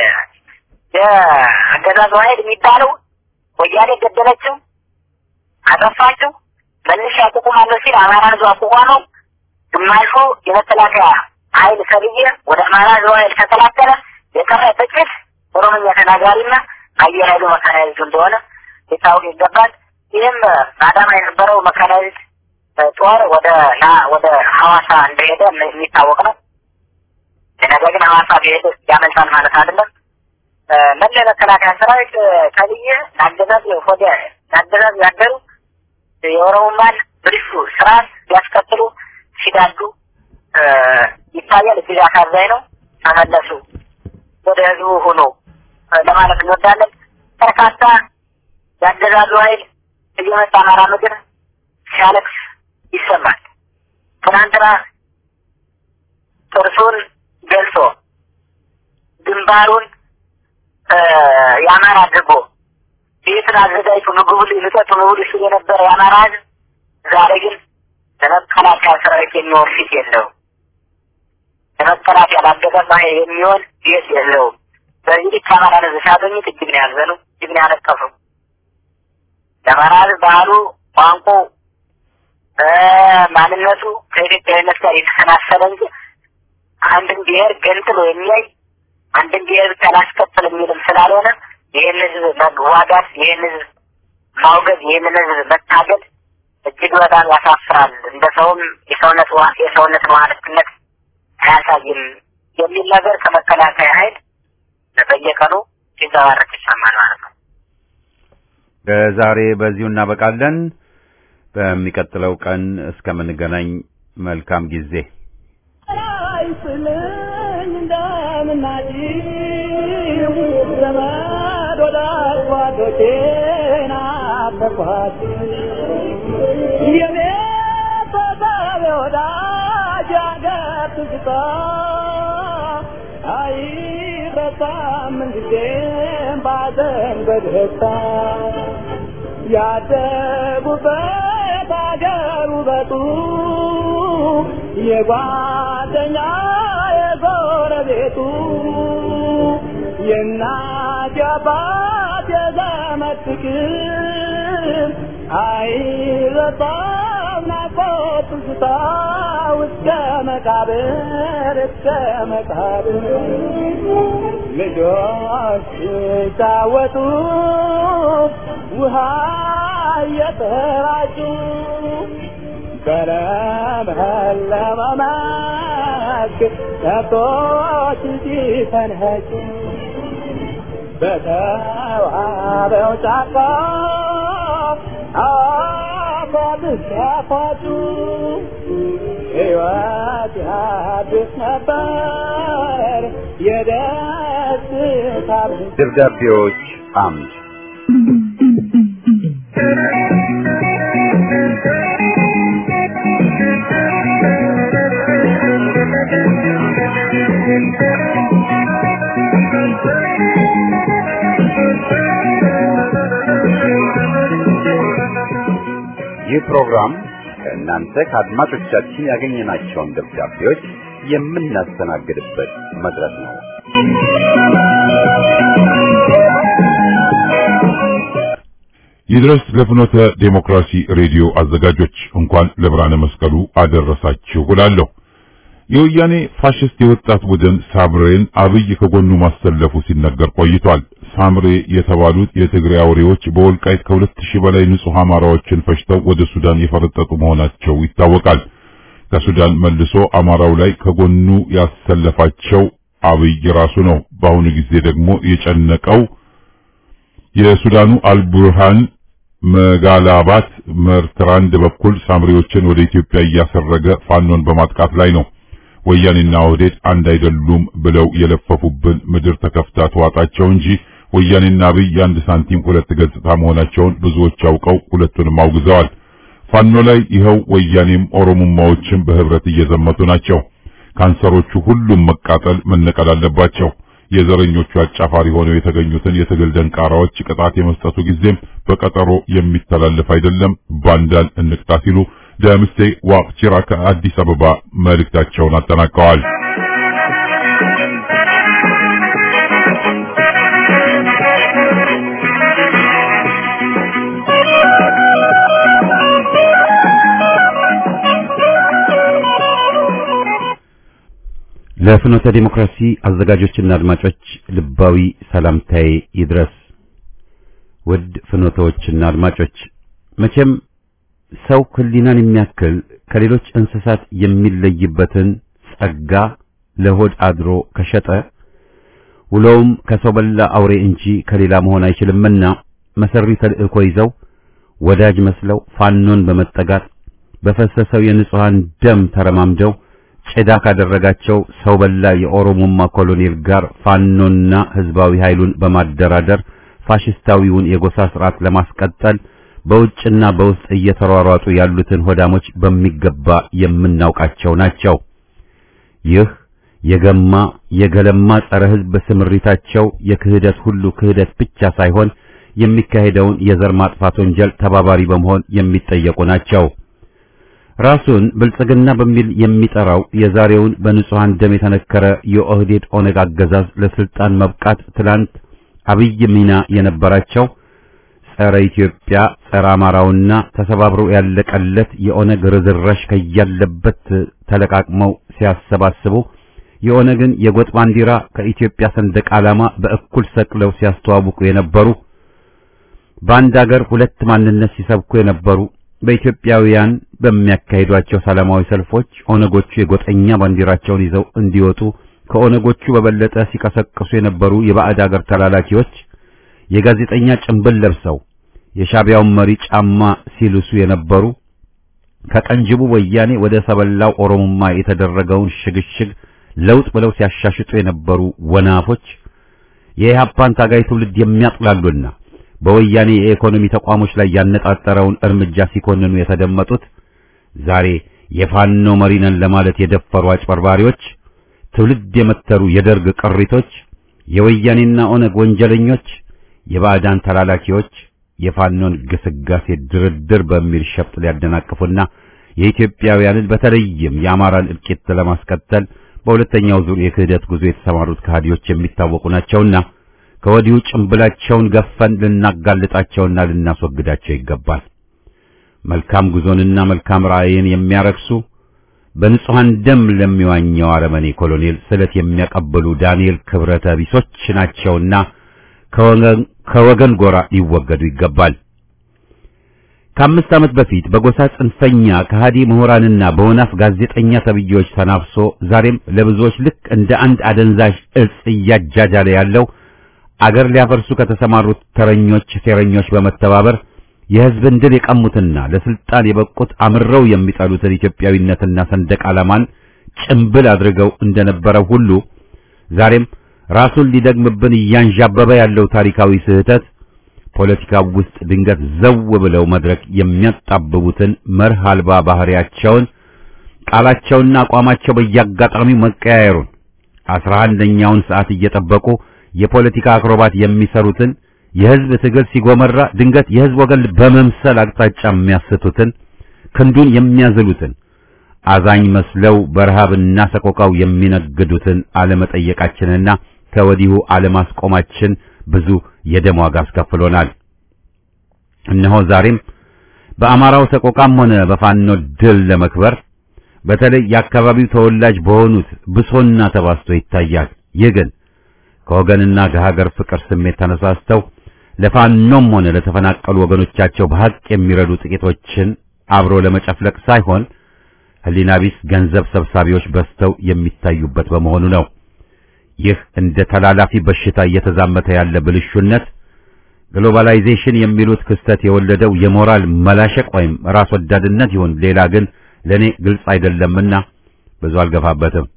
የአገዛዙ ኃይል የሚባለው ወያኔ ገደለችው፣ አጠፋችው፣ መልሼ አቋቁማለሁ ሲል አማራ ህዝብ አቋቋመው። ግማሹ የመከላከያ ኃይል ሰብዬ ወደ አማራ ህዝብ ኃይል ተቀላቀለ። የቀረ ጥቂት ኦሮምኛ ተናጋሪና አየር ኃይሉ መካናይዝድ እንደሆነ ሊታወቅ ይገባል። ይህም በአዳማ የነበረው መካናይዝድ ጦር ወደ ና ወደ ሐዋሳ እንደሄደ የሚታወቅ ነው። ነገር ግን ሐዋሳ ቢሄድ ያመልጣል ማለት አይደለም። መለ መከላከያ ሰራዊት ተብዬ ለአገዛዝ ሆደ ለአገዛዝ ያደሩ የኦሮሞማን ብልሹ ስርዓት ሊያስከትሉ ሲዳዱ ይታያል። እጅግ አሳዛኝ ነው። ተመለሱ ወደ ህዝቡ ሆኖ ለማለት እንወዳለን። በርካታ የአገዛዙ ኃይል እየመጣ አማራ ምድር ሲያለቅስ ይሰማል። ትናንትና ጥርሱን ገልጾ ግንባሩን የአማራ አድርጎ ቤትን አዘጋጅቶ ምግቡ ልጠጡ ምግቡ ሲል የነበረ የአማራ ህዝብ ዛሬ ግን ለመከላከያ ሰራዊት የሚሆን ፊት የለውም። ለመከላከያ ላገዛዝ ኃይል የሚሆን ቤት የለውም። በዚህ ልክ አማራ ህዝብ ሲያገኙት እጅግ ነው ያዘኑ፣ እጅግ ነው ያለቀሱ። የአማራ ህዝብ ባህሉ፣ ቋንቋው፣ ማንነቱ ከኢትዮጵያዊነት ጋር የተሰናሰለ እንጂ አንድን ብሔር ገንጥሎ የሚያይ አንድን ብሔር ብቻ ላስከትል የሚልም ስላልሆነ ይህን ህዝብ መዋጋት፣ ይህን ህዝብ ማውገዝ፣ ይህንን ህዝብ መታገል እጅግ በጣም ያሳፍራል። እንደ ሰውም የሰውነት የሰውነት ማለትነት አያሳይም የሚል ነገር ከመከላከያ ኃይል በየቀኑ ሲንጸባረቅ ይሰማል ማለት ነው። ዛሬ በዚሁ እናበቃለን። በሚቀጥለው ቀን እስከምንገናኝ መልካም ጊዜ። አይስልኝ እንደምናጭው ዘመድ ወዳጅ ጓዶቼን አፈርኳት የቤተሰብ ወዳጅ አገር ትዝታ አይረሳም ምንጊዜም ባዘን በደስታ ያደጉበት አገር ውበቱ የጓደኛ የጎረቤቱ የእናት የአባት የዘመድ ፍቅር አይረሳም ናፍቆት ትዝታ እስከ መቃብር እስከ መቃብር ልጆች ሲጫወቱ ውሃ እየተራጩ በለመለመ መስክ ከብቶች ሲፈንኸጩ በተዋበው ጫካ አፏብስ ያፏጩ ሕይወት ያድስ ነበር የደስታ ደብዳቤዎች አምድ ይህ ፕሮግራም ከእናንተ ከአድማጮቻችን ያገኘናቸውን ደብዳቤዎች የምናስተናግድበት መድረክ ነው። ይድረስ ለፍኖተ ዴሞክራሲ ሬዲዮ አዘጋጆች እንኳን ለብርሃነ መስቀሉ አደረሳችሁ እላለሁ። የወያኔ ፋሽስት የወጣት ቡድን ሳምሬን አብይ ከጎኑ ማሰለፉ ሲነገር ቆይቷል። ሳምሬ የተባሉት የትግራይ አውሬዎች በወልቃይት ከሁለት ሺህ በላይ ንጹህ አማራዎችን ፈጅተው ወደ ሱዳን የፈረጠጡ መሆናቸው ይታወቃል። ከሱዳን መልሶ አማራው ላይ ከጎኑ ያሰለፋቸው አብይ ራሱ ነው። በአሁኑ ጊዜ ደግሞ የጨነቀው የሱዳኑ አልቡርሃን መጋላባት መርትራንድ በኩል ሳምሪዎችን ወደ ኢትዮጵያ እያሰረገ ፋኖን በማጥቃት ላይ ነው። ወያኔና ኦህዴድ አንድ አይደሉም ብለው የለፈፉብን ምድር ተከፍታ ተዋጣቸው እንጂ ወያኔና አብይ የአንድ ሳንቲም ሁለት ገጽታ መሆናቸውን ብዙዎች አውቀው ሁለቱንም አውግዘዋል። ፋኖ ላይ ይኸው ወያኔም ኦሮሞማዎችም በህብረት እየዘመቱ ናቸው። ካንሰሮቹ ሁሉም መቃጠል መነቀል አለባቸው። የዘረኞቹ አጫፋሪ ሆነው የተገኙትን የትግል ደንቃራዎች ቅጣት የመስጠቱ ጊዜም በቀጠሮ የሚተላለፍ አይደለም። ባንዳን እንቅጣ ሲሉ ደምሴ ዋቅጅራ ከአዲስ አበባ መልእክታቸውን አጠናቀዋል። ለፍኖተ ዲሞክራሲ አዘጋጆችና አድማጮች ልባዊ ሰላምታዬ ይድረስ። ውድ ፍኖተዎችና አድማጮች መቼም ሰው ሕሊናን የሚያክል ከሌሎች እንስሳት የሚለይበትን ጸጋ ለሆድ አድሮ ከሸጠ ውሎውም ከሰው በላ አውሬ እንጂ ከሌላ መሆን አይችልምና መሰሪ ተልእኮ ይዘው ወዳጅ መስለው ፋኖን በመጠጋት በፈሰሰው የንጹሃን ደም ተረማምደው ጭዳ ካደረጋቸው ሰው በላ የኦሮሞማ ኮሎኔል ጋር ፋኖና ህዝባዊ ኃይሉን በማደራደር ፋሽስታዊውን የጎሳ ስርዓት ለማስቀጠል በውጭና በውስጥ እየተሯሯጡ ያሉትን ሆዳሞች በሚገባ የምናውቃቸው ናቸው። ይህ የገማ የገለማ ጸረ ህዝብ ስምሪታቸው የክህደት ሁሉ ክህደት ብቻ ሳይሆን የሚካሄደውን የዘር ማጥፋት ወንጀል ተባባሪ በመሆን የሚጠየቁ ናቸው። ራሱን ብልጽግና በሚል የሚጠራው የዛሬውን በንጹሃን ደም የተነከረ የኦህዴድ ኦነግ አገዛዝ ለስልጣን መብቃት ትላንት አብይ ሚና የነበራቸው ጸረ ኢትዮጵያ ጸረ አማራውና ተሰባብረው ያለቀለት የኦነግ ርዝራሽ ከያለበት ተለቃቅመው ሲያሰባስቡ የኦነግን የጎጥ ባንዲራ ከኢትዮጵያ ሰንደቅ ዓላማ በእኩል ሰቅለው ሲያስተዋውቁ የነበሩ በአንድ አገር ሁለት ማንነት ሲሰብኩ የነበሩ በኢትዮጵያውያን በሚያካሂዷቸው ሰላማዊ ሰልፎች ኦነጎቹ የጎጠኛ ባንዲራቸውን ይዘው እንዲወጡ ከኦነጎቹ በበለጠ ሲቀሰቅሱ የነበሩ የባዕድ አገር ተላላኪዎች የጋዜጠኛ ጭንብል ለብሰው የሻቢያውን መሪ ጫማ ሲልሱ የነበሩ ከቀንጅቡ ወያኔ ወደ ሰበላው ኦሮሞማ የተደረገውን ሽግሽግ ለውጥ ብለው ሲያሻሽጡ የነበሩ ወናፎች የኢህአፓን ታጋይ ትውልድ የሚያጥላሉና በወያኔ የኢኮኖሚ ተቋሞች ላይ ያነጣጠረውን እርምጃ ሲኮንኑ የተደመጡት ዛሬ የፋኖ መሪ ነን ለማለት የደፈሩ አጭበርባሪዎች፣ ትውልድ የመተሩ የደርግ ቅሪቶች፣ የወያኔና ኦነግ ወንጀለኞች፣ የባዕዳን ተላላኪዎች የፋኖን ግስጋሴ ድርድር በሚል ሸፍጥ ሊያደናቅፉና የኢትዮጵያውያንን በተለይም የአማራን እልቂት ለማስቀጠል በሁለተኛው ዙር የክህደት ጉዞ የተሰማሩት ከሃዲዎች የሚታወቁ ናቸውና ከወዲሁ ጭንብላቸውን ገፈን ልናጋልጣቸውና ልናስወግዳቸው ይገባል። መልካም ጉዞንና መልካም ራእይን የሚያረክሱ በንጹሐን ደም ለሚዋኘው አረመኔ ኮሎኔል ስለት የሚያቀብሉ ዳንኤል ክብረተ ቢሶች ናቸውና ከወገን ጎራ ሊወገዱ ይገባል። ከአምስት ዓመት በፊት በጎሳ ጽንፈኛ ከሃዲ ምሁራንና በወናፍ ጋዜጠኛ ተብዬዎች ተናፍሶ ዛሬም ለብዙዎች ልክ እንደ አንድ አደንዛዥ እጽ እያጃጃለ ያለው አገር ሊያፈርሱ ከተሰማሩት ተረኞች ሴረኞች በመተባበር የሕዝብን ድል የቀሙትና ለስልጣን የበቁት አምረው የሚጠሉትን ኢትዮጵያዊነትና ሰንደቅ ዓላማን ጭምብል አድርገው እንደነበረው ሁሉ ዛሬም ራሱን ሊደግምብን እያንዣበበ ያለው ታሪካዊ ስህተት ፖለቲካው ውስጥ ድንገት ዘው ብለው መድረክ የሚያጣብቡትን መርህ አልባ ባህሪያቸውን ቃላቸውና አቋማቸው በየአጋጣሚው መቀያየሩን አስራ አንደኛውን ሰዓት እየጠበቁ የፖለቲካ አክሮባት የሚሰሩትን የሕዝብ ትግል ሲጎመራ ድንገት የሕዝብ ወገን በመምሰል አቅጣጫ የሚያስቱትን ክንዱን የሚያዝሉትን አዛኝ መስለው በረሃብና ሰቆቃው የሚነግዱትን አለመጠየቃችንና ከወዲሁ አለማስቆማችን ብዙ የደም ዋጋ አስከፍሎናል። እነሆ ዛሬም በአማራው ሰቆቃም ሆነ በፋኖ ድል ለመክበር በተለይ የአካባቢው ተወላጅ በሆኑት ብሶና ተባስቶ ይታያል። ይህ ግን ከወገንና ከሀገር ፍቅር ስሜት ተነሳስተው ለፋኖም ሆነ ለተፈናቀሉ ወገኖቻቸው በሐቅ የሚረዱ ጥቂቶችን አብሮ ለመጨፍለቅ ሳይሆን ሕሊና ቢስ ገንዘብ ሰብሳቢዎች በዝተው የሚታዩበት በመሆኑ ነው። ይህ እንደ ተላላፊ በሽታ እየተዛመተ ያለ ብልሹነት ግሎባላይዜሽን የሚሉት ክስተት የወለደው የሞራል መላሸቅ ወይም ራስ ወዳድነት ይሁን ሌላ ግን ለኔ ግልጽ አይደለምና ብዙ አልገፋበትም።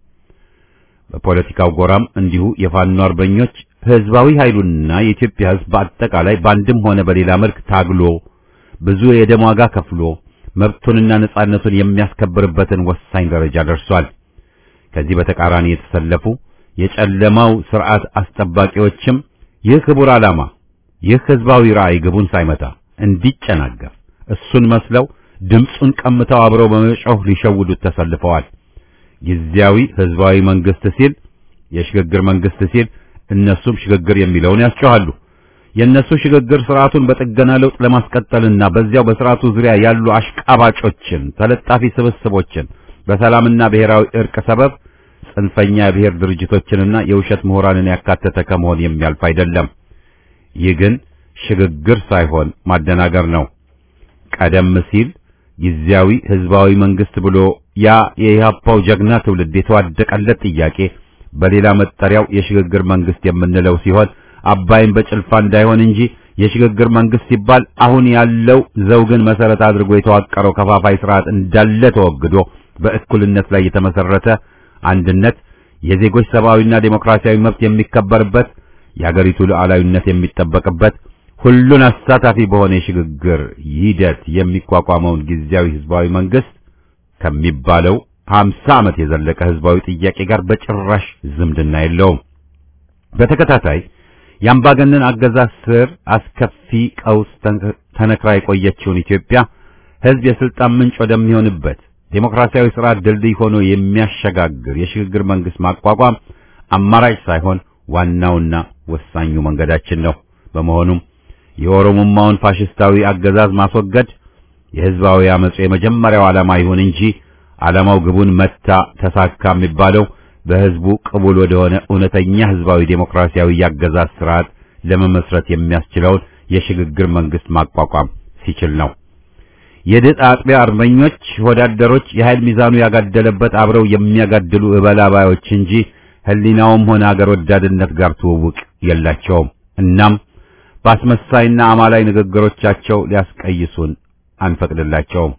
በፖለቲካው ጎራም እንዲሁ የፋኖ አርበኞች ህዝባዊ ኃይሉና የኢትዮጵያ ህዝብ በአጠቃላይ በአንድም ሆነ በሌላ መልክ ታግሎ ብዙ የደም ዋጋ ከፍሎ መብቱንና ነጻነቱን የሚያስከብርበትን ወሳኝ ደረጃ ደርሷል። ከዚህ በተቃራኒ የተሰለፉ የጨለማው ስርዓት አስጠባቂዎችም ይህ ክቡር ዓላማ ይህ ህዝባዊ ራዕይ ግቡን ሳይመታ እንዲጨናገፍ እሱን መስለው ድምፁን ቀምተው አብረው በመጮህ ሊሸውዱት ተሰልፈዋል። ጊዜያዊ ህዝባዊ መንግስት ሲል የሽግግር መንግስት ሲል እነሱም ሽግግር የሚለውን ያስጮሃሉ። የእነሱ ሽግግር ስርዓቱን በጥገና ለውጥ ለማስቀጠልና በዚያው በስርዓቱ ዙሪያ ያሉ አሽቃባጮችን፣ ተለጣፊ ስብስቦችን በሰላምና ብሔራዊ እርቅ ሰበብ ጽንፈኛ የብሔር ድርጅቶችንና የውሸት ምሁራንን ያካተተ ከመሆን የሚያልፍ አይደለም። ይህ ግን ሽግግር ሳይሆን ማደናገር ነው። ቀደም ሲል ጊዜያዊ ህዝባዊ መንግስት ብሎ ያ የኢህአፓው ጀግና ትውልድ የተዋደቀለት ጥያቄ በሌላ መጠሪያው የሽግግር መንግስት የምንለው ሲሆን አባይን በጭልፋ እንዳይሆን እንጂ የሽግግር መንግስት ሲባል አሁን ያለው ዘውግን መሰረት አድርጎ የተዋቀረው ከፋፋይ ስርዓት እንዳለ ተወግዶ በእኩልነት ላይ የተመሰረተ አንድነት፣ የዜጎች ሰብአዊና ዴሞክራሲያዊ መብት የሚከበርበት፣ የአገሪቱ ሉዓላዊነት የሚጠበቅበት ሁሉን አሳታፊ በሆነ የሽግግር ሂደት የሚቋቋመውን ጊዜያዊ ህዝባዊ መንግስት ከሚባለው ሀምሳ ዓመት የዘለቀ ህዝባዊ ጥያቄ ጋር በጭራሽ ዝምድና የለውም። በተከታታይ የአምባገነን አገዛዝ ስር አስከፊ ቀውስ ተነክራ የቆየችውን ኢትዮጵያ ህዝብ የስልጣን ምንጭ ወደሚሆንበት ዴሞክራሲያዊ ስርዓት ድልድይ ሆኖ የሚያሸጋግር የሽግግር መንግስት ማቋቋም አማራጭ ሳይሆን ዋናውና ወሳኙ መንገዳችን ነው። በመሆኑም የኦሮሞማውን ፋሽስታዊ አገዛዝ ማስወገድ የህዝባዊ አመጹ የመጀመሪያው ዓላማ ይሁን እንጂ ዓላማው ግቡን መታ ተሳካ የሚባለው በህዝቡ ቅቡል ወደሆነ እውነተኛ ህዝባዊ ዴሞክራሲያዊ ያገዛዝ ስርዓት ለመመስረት የሚያስችለውን የሽግግር መንግስት ማቋቋም ሲችል ነው። የድጥ አጥቢያ አርበኞች ወዳደሮች የኃይል ሚዛኑ ያጋደለበት አብረው የሚያጋድሉ እበላባዮች እንጂ ህሊናውም ሆነ አገር ወዳድነት ጋር ትውውቅ የላቸውም። እናም በአስመሳይና አማላይ ንግግሮቻቸው ሊያስቀይሱን አንፈቅድላቸውም።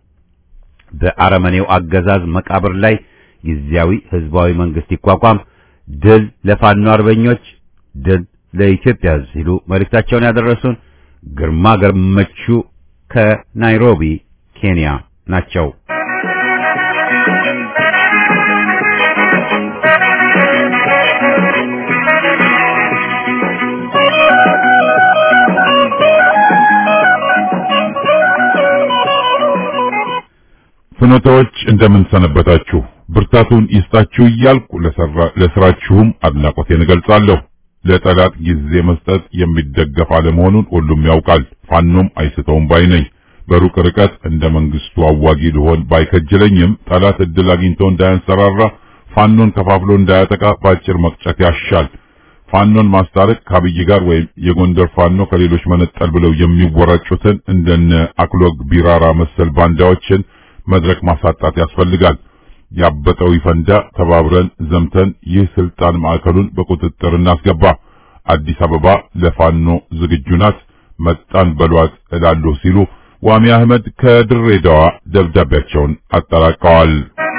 በአረመኔው አገዛዝ መቃብር ላይ ጊዜያዊ ህዝባዊ መንግስት ይቋቋም፣ ድል ለፋኖ አርበኞች፣ ድል ለኢትዮጵያ ህዝብ ሲሉ መልእክታቸውን ያደረሱን ግርማ ገመቹ ከናይሮቢ ኬንያ ናቸው። ፍኖታዎች እንደምን ሰነበታችሁ? ብርታቱን ይስጣችሁ እያልኩ ለስራችሁም አድናቆቴን እገልጻለሁ። ለጠላት ጊዜ መስጠት የሚደገፍ አለመሆኑን ሁሉም ያውቃል። ፋኖም አይስተውም ባይ ነኝ። በሩቅ ርቀት እንደ መንግስቱ አዋጊ ልሆን ባይከጅለኝም ጠላት እድል አግኝቶ እንዳያንሰራራ ፋኖን ከፋፍሎ እንዳያጠቃ ባጭር መቅጨት ያሻል። ፋኖን ማስታረቅ ከአብይ ጋር ወይም የጎንደር ፋኖ ከሌሎች መነጠል ብለው የሚወራጩትን እንደነ አክሎግ ቢራራ መሰል ባንዳዎችን መድረክ ማሳጣት ያስፈልጋል። ያበጠው ይፈንዳ፣ ተባብረን ዘምተን ይህ ስልጣን ማዕከሉን በቁጥጥር እናስገባ። አዲስ አበባ ለፋኖ ዝግጁ ናት፣ መጣን በሏት እላለሁ ሲሉ ዋሚ አህመድ ከድሬዳዋ ደብዳቤያቸውን አጠናቀዋል።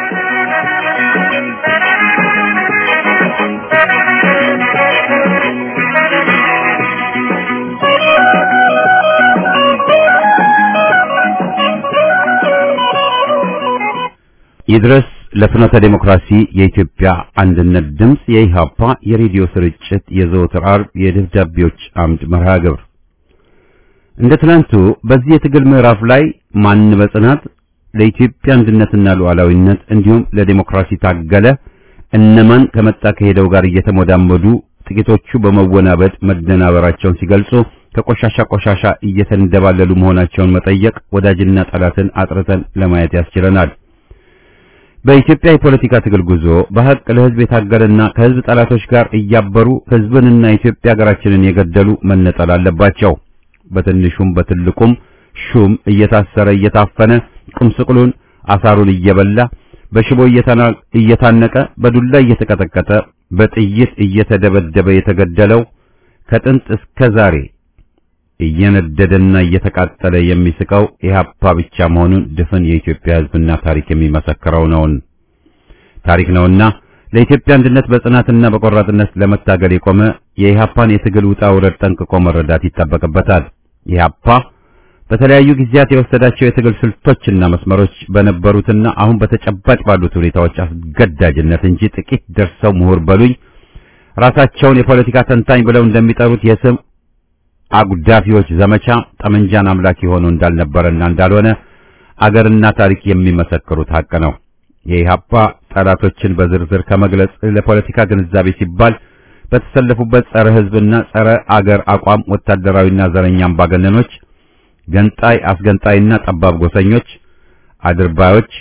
ይድረስ ለፍኖተ ዴሞክራሲ የኢትዮጵያ አንድነት ድምፅ የኢሃፓ የሬዲዮ ስርጭት የዘወትር አርብ የደብዳቤዎች አምድ መርሃ ግብር እንደ ትናንቱ በዚህ የትግል ምዕራፍ ላይ ማን በጽናት ለኢትዮጵያ አንድነትና ሉዓላዊነት እንዲሁም ለዴሞክራሲ ታገለ፣ እነማን ከመጣ ከሄደው ጋር እየተሞዳመዱ ጥቂቶቹ በመወናበድ መደናበራቸውን ሲገልጹ ከቆሻሻ ቆሻሻ እየተንደባለሉ መሆናቸውን መጠየቅ ወዳጅና ጠላትን አጥርተን ለማየት ያስችለናል። በኢትዮጵያ የፖለቲካ ትግል ጉዞ በሐቅ ለሕዝብ የታገለና ከሕዝብ ጠላቶች ጋር እያበሩ ሕዝብንና ኢትዮጵያ ሀገራችንን የገደሉ መነጠል አለባቸው። በትንሹም በትልቁም ሹም እየታሰረ እየታፈነ ቁምስቅሉን አሳሩን እየበላ በሽቦ እየታነቀ በዱላ እየተቀጠቀጠ በጥይት እየተደበደበ የተገደለው ከጥንት እስከ ዛሬ እየነደደና እየተቃጠለ የሚስቀው ኢህአፓ ብቻ መሆኑን ድፍን የኢትዮጵያ ሕዝብና ታሪክ የሚመሰክረው ነውን ታሪክ ነውና ለኢትዮጵያ አንድነት በጽናትና በቆራጥነት ለመታገል የቆመ የኢህአፓን የትግል ውጣ ውረድ ጠንቅቆ መረዳት ይጠበቅበታል። ኢህአፓ በተለያዩ ጊዜያት የወሰዳቸው የትግል ስልቶችና መስመሮች በነበሩትና አሁን በተጨባጭ ባሉት ሁኔታዎች አስገዳጅነት እንጂ ጥቂት ደርሰው ምሁር በሉኝ ራሳቸውን የፖለቲካ ተንታኝ ብለው እንደሚጠሩት የስም አጉዳፊዎች ዘመቻ ጠመንጃን አምላክ ሆኖ እንዳልነበረና እንዳልሆነ አገርና ታሪክ የሚመሰክሩት ሀቅ ነው። የኢህአፓ ጠላቶችን በዝርዝር ከመግለጽ ለፖለቲካ ግንዛቤ ሲባል በተሰለፉበት ጸረ ሕዝብና ጸረ አገር አቋም ወታደራዊና ዘረኛ አምባገነኖች፣ ገንጣይ አስገንጣይና ጠባብ ጎሰኞች፣ አድርባዮች፣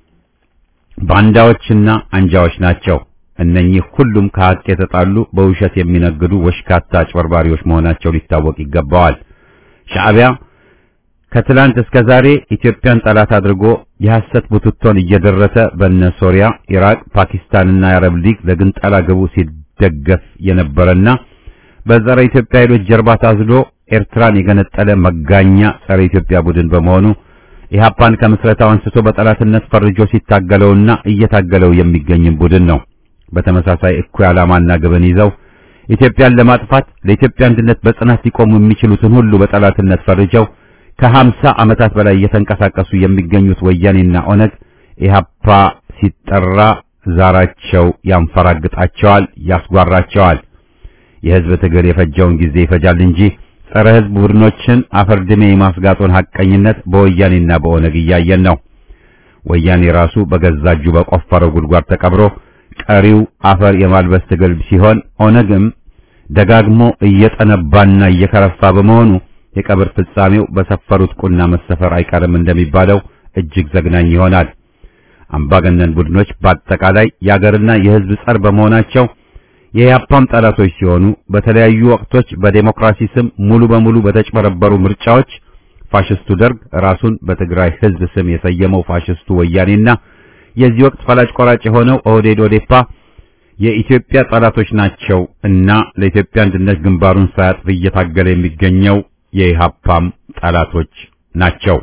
ባንዳዎችና አንጃዎች ናቸው። እነኚህ ሁሉም ከሀቅ የተጣሉ በውሸት የሚነግዱ ወሽካታ አጭበርባሪዎች መሆናቸው ሊታወቅ ይገባዋል። ሻዕቢያ ከትላንት እስከ ዛሬ ኢትዮጵያን ጠላት አድርጎ የሐሰት ቡትቶን እየደረሰ በነ ሶሪያ፣ ኢራቅ፣ ፓኪስታንና የአረብ ሊግ ለግንጠላ ግቡ ሲደገፍ የነበረና በጸረ ኢትዮጵያ ኃይሎች ጀርባ ታዝሎ ኤርትራን የገነጠለ መጋኛ ጸረ ኢትዮጵያ ቡድን በመሆኑ ኢህአፓን ከምስረታው አንስቶ በጠላትነት ፈርጆ ሲታገለውና እየታገለው የሚገኝም ቡድን ነው። በተመሳሳይ እኩይ ዓላማና ግብን ይዘው ኢትዮጵያን ለማጥፋት ለኢትዮጵያ አንድነት በጽናት ሊቆሙ የሚችሉትን ሁሉ በጠላትነት ፈርጀው ከሀምሳ ዓመታት በላይ እየተንቀሳቀሱ የሚገኙት ወያኔና ኦነግ ኢህአፓ ሲጠራ ዛራቸው ያንፈራግጣቸዋል፣ ያስጓራቸዋል። የህዝብ ትግል የፈጀውን ጊዜ ይፈጃል እንጂ ጸረ ህዝብ ቡድኖችን አፈርድሜ የማስጋጡን ሐቀኝነት በወያኔና በኦነግ እያየን ነው። ወያኔ ራሱ በገዛ እጁ በቆፈረው ጉድጓድ ተቀብሮ ቀሪው አፈር የማልበስ ትግል ሲሆን ኦነግም ደጋግሞ እየጠነባና እየከረፋ በመሆኑ የቀብር ፍጻሜው በሰፈሩት ቁና መሰፈር አይቀርም እንደሚባለው እጅግ ዘግናኝ ይሆናል። አምባገነን ቡድኖች በአጠቃላይ የአገርና የህዝብ ጸር በመሆናቸው የያፓም ጠላቶች ሲሆኑ በተለያዩ ወቅቶች በዴሞክራሲ ስም ሙሉ በሙሉ በተጭበረበሩ ምርጫዎች ፋሽስቱ ደርግ ራሱን በትግራይ ህዝብ ስም የሰየመው ፋሽስቱ ወያኔና የዚህ ወቅት ፈላጭ ቆራጭ የሆነው ኦህዴድ ኦዴፓ የኢትዮጵያ ጠላቶች ናቸው እና ለኢትዮጵያ አንድነት ግንባሩን ሳያጥፍ እየታገለ የሚገኘው የኢሃፓም ጠላቶች ናቸው።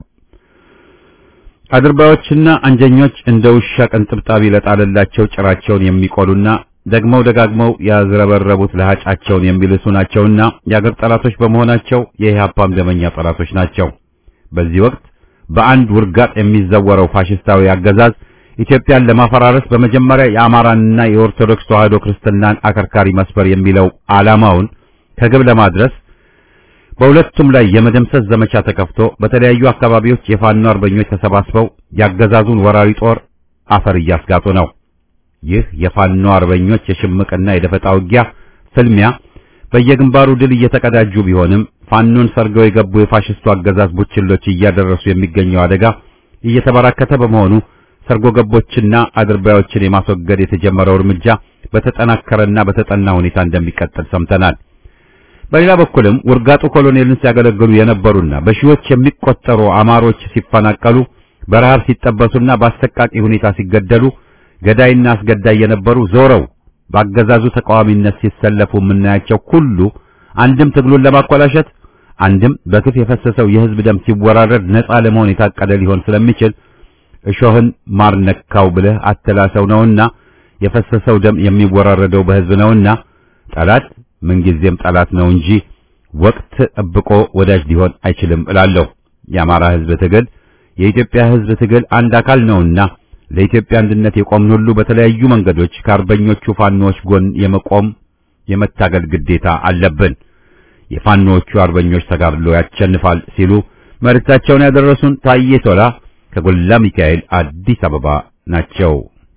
አድርባዮችና አንጀኞች እንደ ውሻ ቅንጥብጣቢ ለጣለላቸው ጭራቸውን የሚቆሉና ደግመው ደጋግመው ያዝረበረቡት ለሃጫቸውን የሚልሱ ናቸውና የአገር ጠላቶች በመሆናቸው የኢሃፓም ደመኛ ጠላቶች ናቸው። በዚህ ወቅት በአንድ ውርጋጥ የሚዘወረው ፋሽስታዊ አገዛዝ ኢትዮጵያን ለማፈራረስ በመጀመሪያ የአማራንና የኦርቶዶክስ ተዋሕዶ ክርስትናን አከርካሪ መስፈር የሚለው ዓላማውን ከግብ ለማድረስ በሁለቱም ላይ የመደምሰስ ዘመቻ ተከፍቶ በተለያዩ አካባቢዎች የፋኖ አርበኞች ተሰባስበው ያገዛዙን ወራሪ ጦር አፈር እያስጋጡ ነው። ይህ የፋኖ አርበኞች የሽምቅና የደፈጣ ውጊያ ፍልሚያ በየግንባሩ ድል እየተቀዳጁ ቢሆንም ፋኖን ሰርገው የገቡ የፋሽስቱ አገዛዝ ቡችሎች እያደረሱ የሚገኘው አደጋ እየተበራከተ በመሆኑ ሰርጎ ገቦችና አድርባዮችን የማስወገድ የተጀመረው እርምጃ በተጠናከረና በተጠና ሁኔታ እንደሚቀጥል ሰምተናል። በሌላ በኩልም ውርጋጡ ኮሎኔልን ሲያገለግሉ የነበሩና በሺዎች የሚቆጠሩ አማሮች ሲፈናቀሉ፣ በረሃብ ሲጠበሱና በአሰቃቂ ሁኔታ ሲገደሉ፣ ገዳይና አስገዳይ የነበሩ ዞረው በአገዛዙ ተቃዋሚነት ሲሰለፉ የምናያቸው ሁሉ አንድም ትግሉን ለማኮላሸት አንድም በግፍ የፈሰሰው የህዝብ ደም ሲወራረድ ነፃ ለመሆን የታቀደ ሊሆን ስለሚችል እሾህን ማር ነካው ብለህ አተላሰው ነውና የፈሰሰው ደም የሚወራረደው በህዝብ ነውና ጠላት ምንጊዜም ጠላት ነው እንጂ ወቅት ጠብቆ ወዳጅ ሊሆን አይችልም እላለሁ። የአማራ ህዝብ ትግል የኢትዮጵያ ህዝብ ትግል አንድ አካል ነውና ለኢትዮጵያ አንድነት የቆምን ሁሉ በተለያዩ መንገዶች ከአርበኞቹ ፋኖች ጎን የመቆም የመታገል ግዴታ አለብን። የፋኖቹ አርበኞች ተጋድሎ ያሸንፋል ሲሉ መልእክታቸውን ያደረሱን ታዬ ቶላ ከጎላ ሚካኤል አዲስ አበባ ናቸው።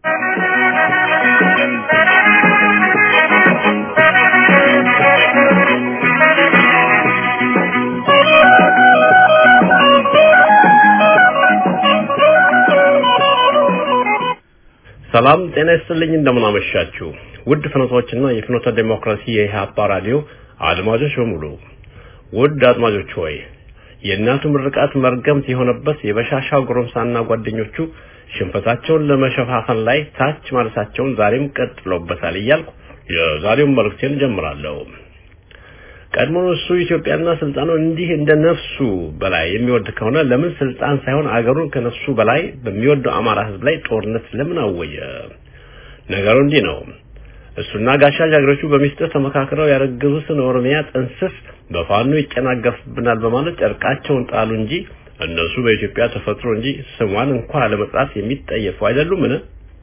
ሰላም ጤና ይስጥልኝ። እንደምን አመሻችሁ ውድ ፍኖቶችና የፍኖተ ዴሞክራሲ የኢህአፓ ራዲዮ አድማጮች በሙሉ ውድ አድማጮች ሆይ የእናቱ ምርቃት መርገምት የሆነበት የበሻሻው ጎረምሳና ጓደኞቹ ሽንፈታቸውን ለመሸፋፈን ላይ ታች ማለታቸውን ዛሬም ቀጥለውበታል እያልኩ የዛሬውን መልእክቴን ጀምራለሁ። ቀድሞ እሱ ኢትዮጵያና ስልጣኑን እንዲህ እንደ ነፍሱ በላይ የሚወድ ከሆነ ለምን ስልጣን ሳይሆን አገሩን ከነፍሱ በላይ በሚወደው አማራ ህዝብ ላይ ጦርነት ለምን አወየ? ነገሩ እንዲህ ነው። እሱና ጋሻ ጃግሬዎቹ በሚስጥር ተመካክረው ያረገዙትን ኦሮሚያ ጥንስስ በፋኖ ይጨናገፍብናል በማለት ጨርቃቸውን ጣሉ እንጂ እነሱ በኢትዮጵያ ተፈጥሮ እንጂ ስሟን እንኳን ለመጥራት የሚጠየፉ አይደሉምን?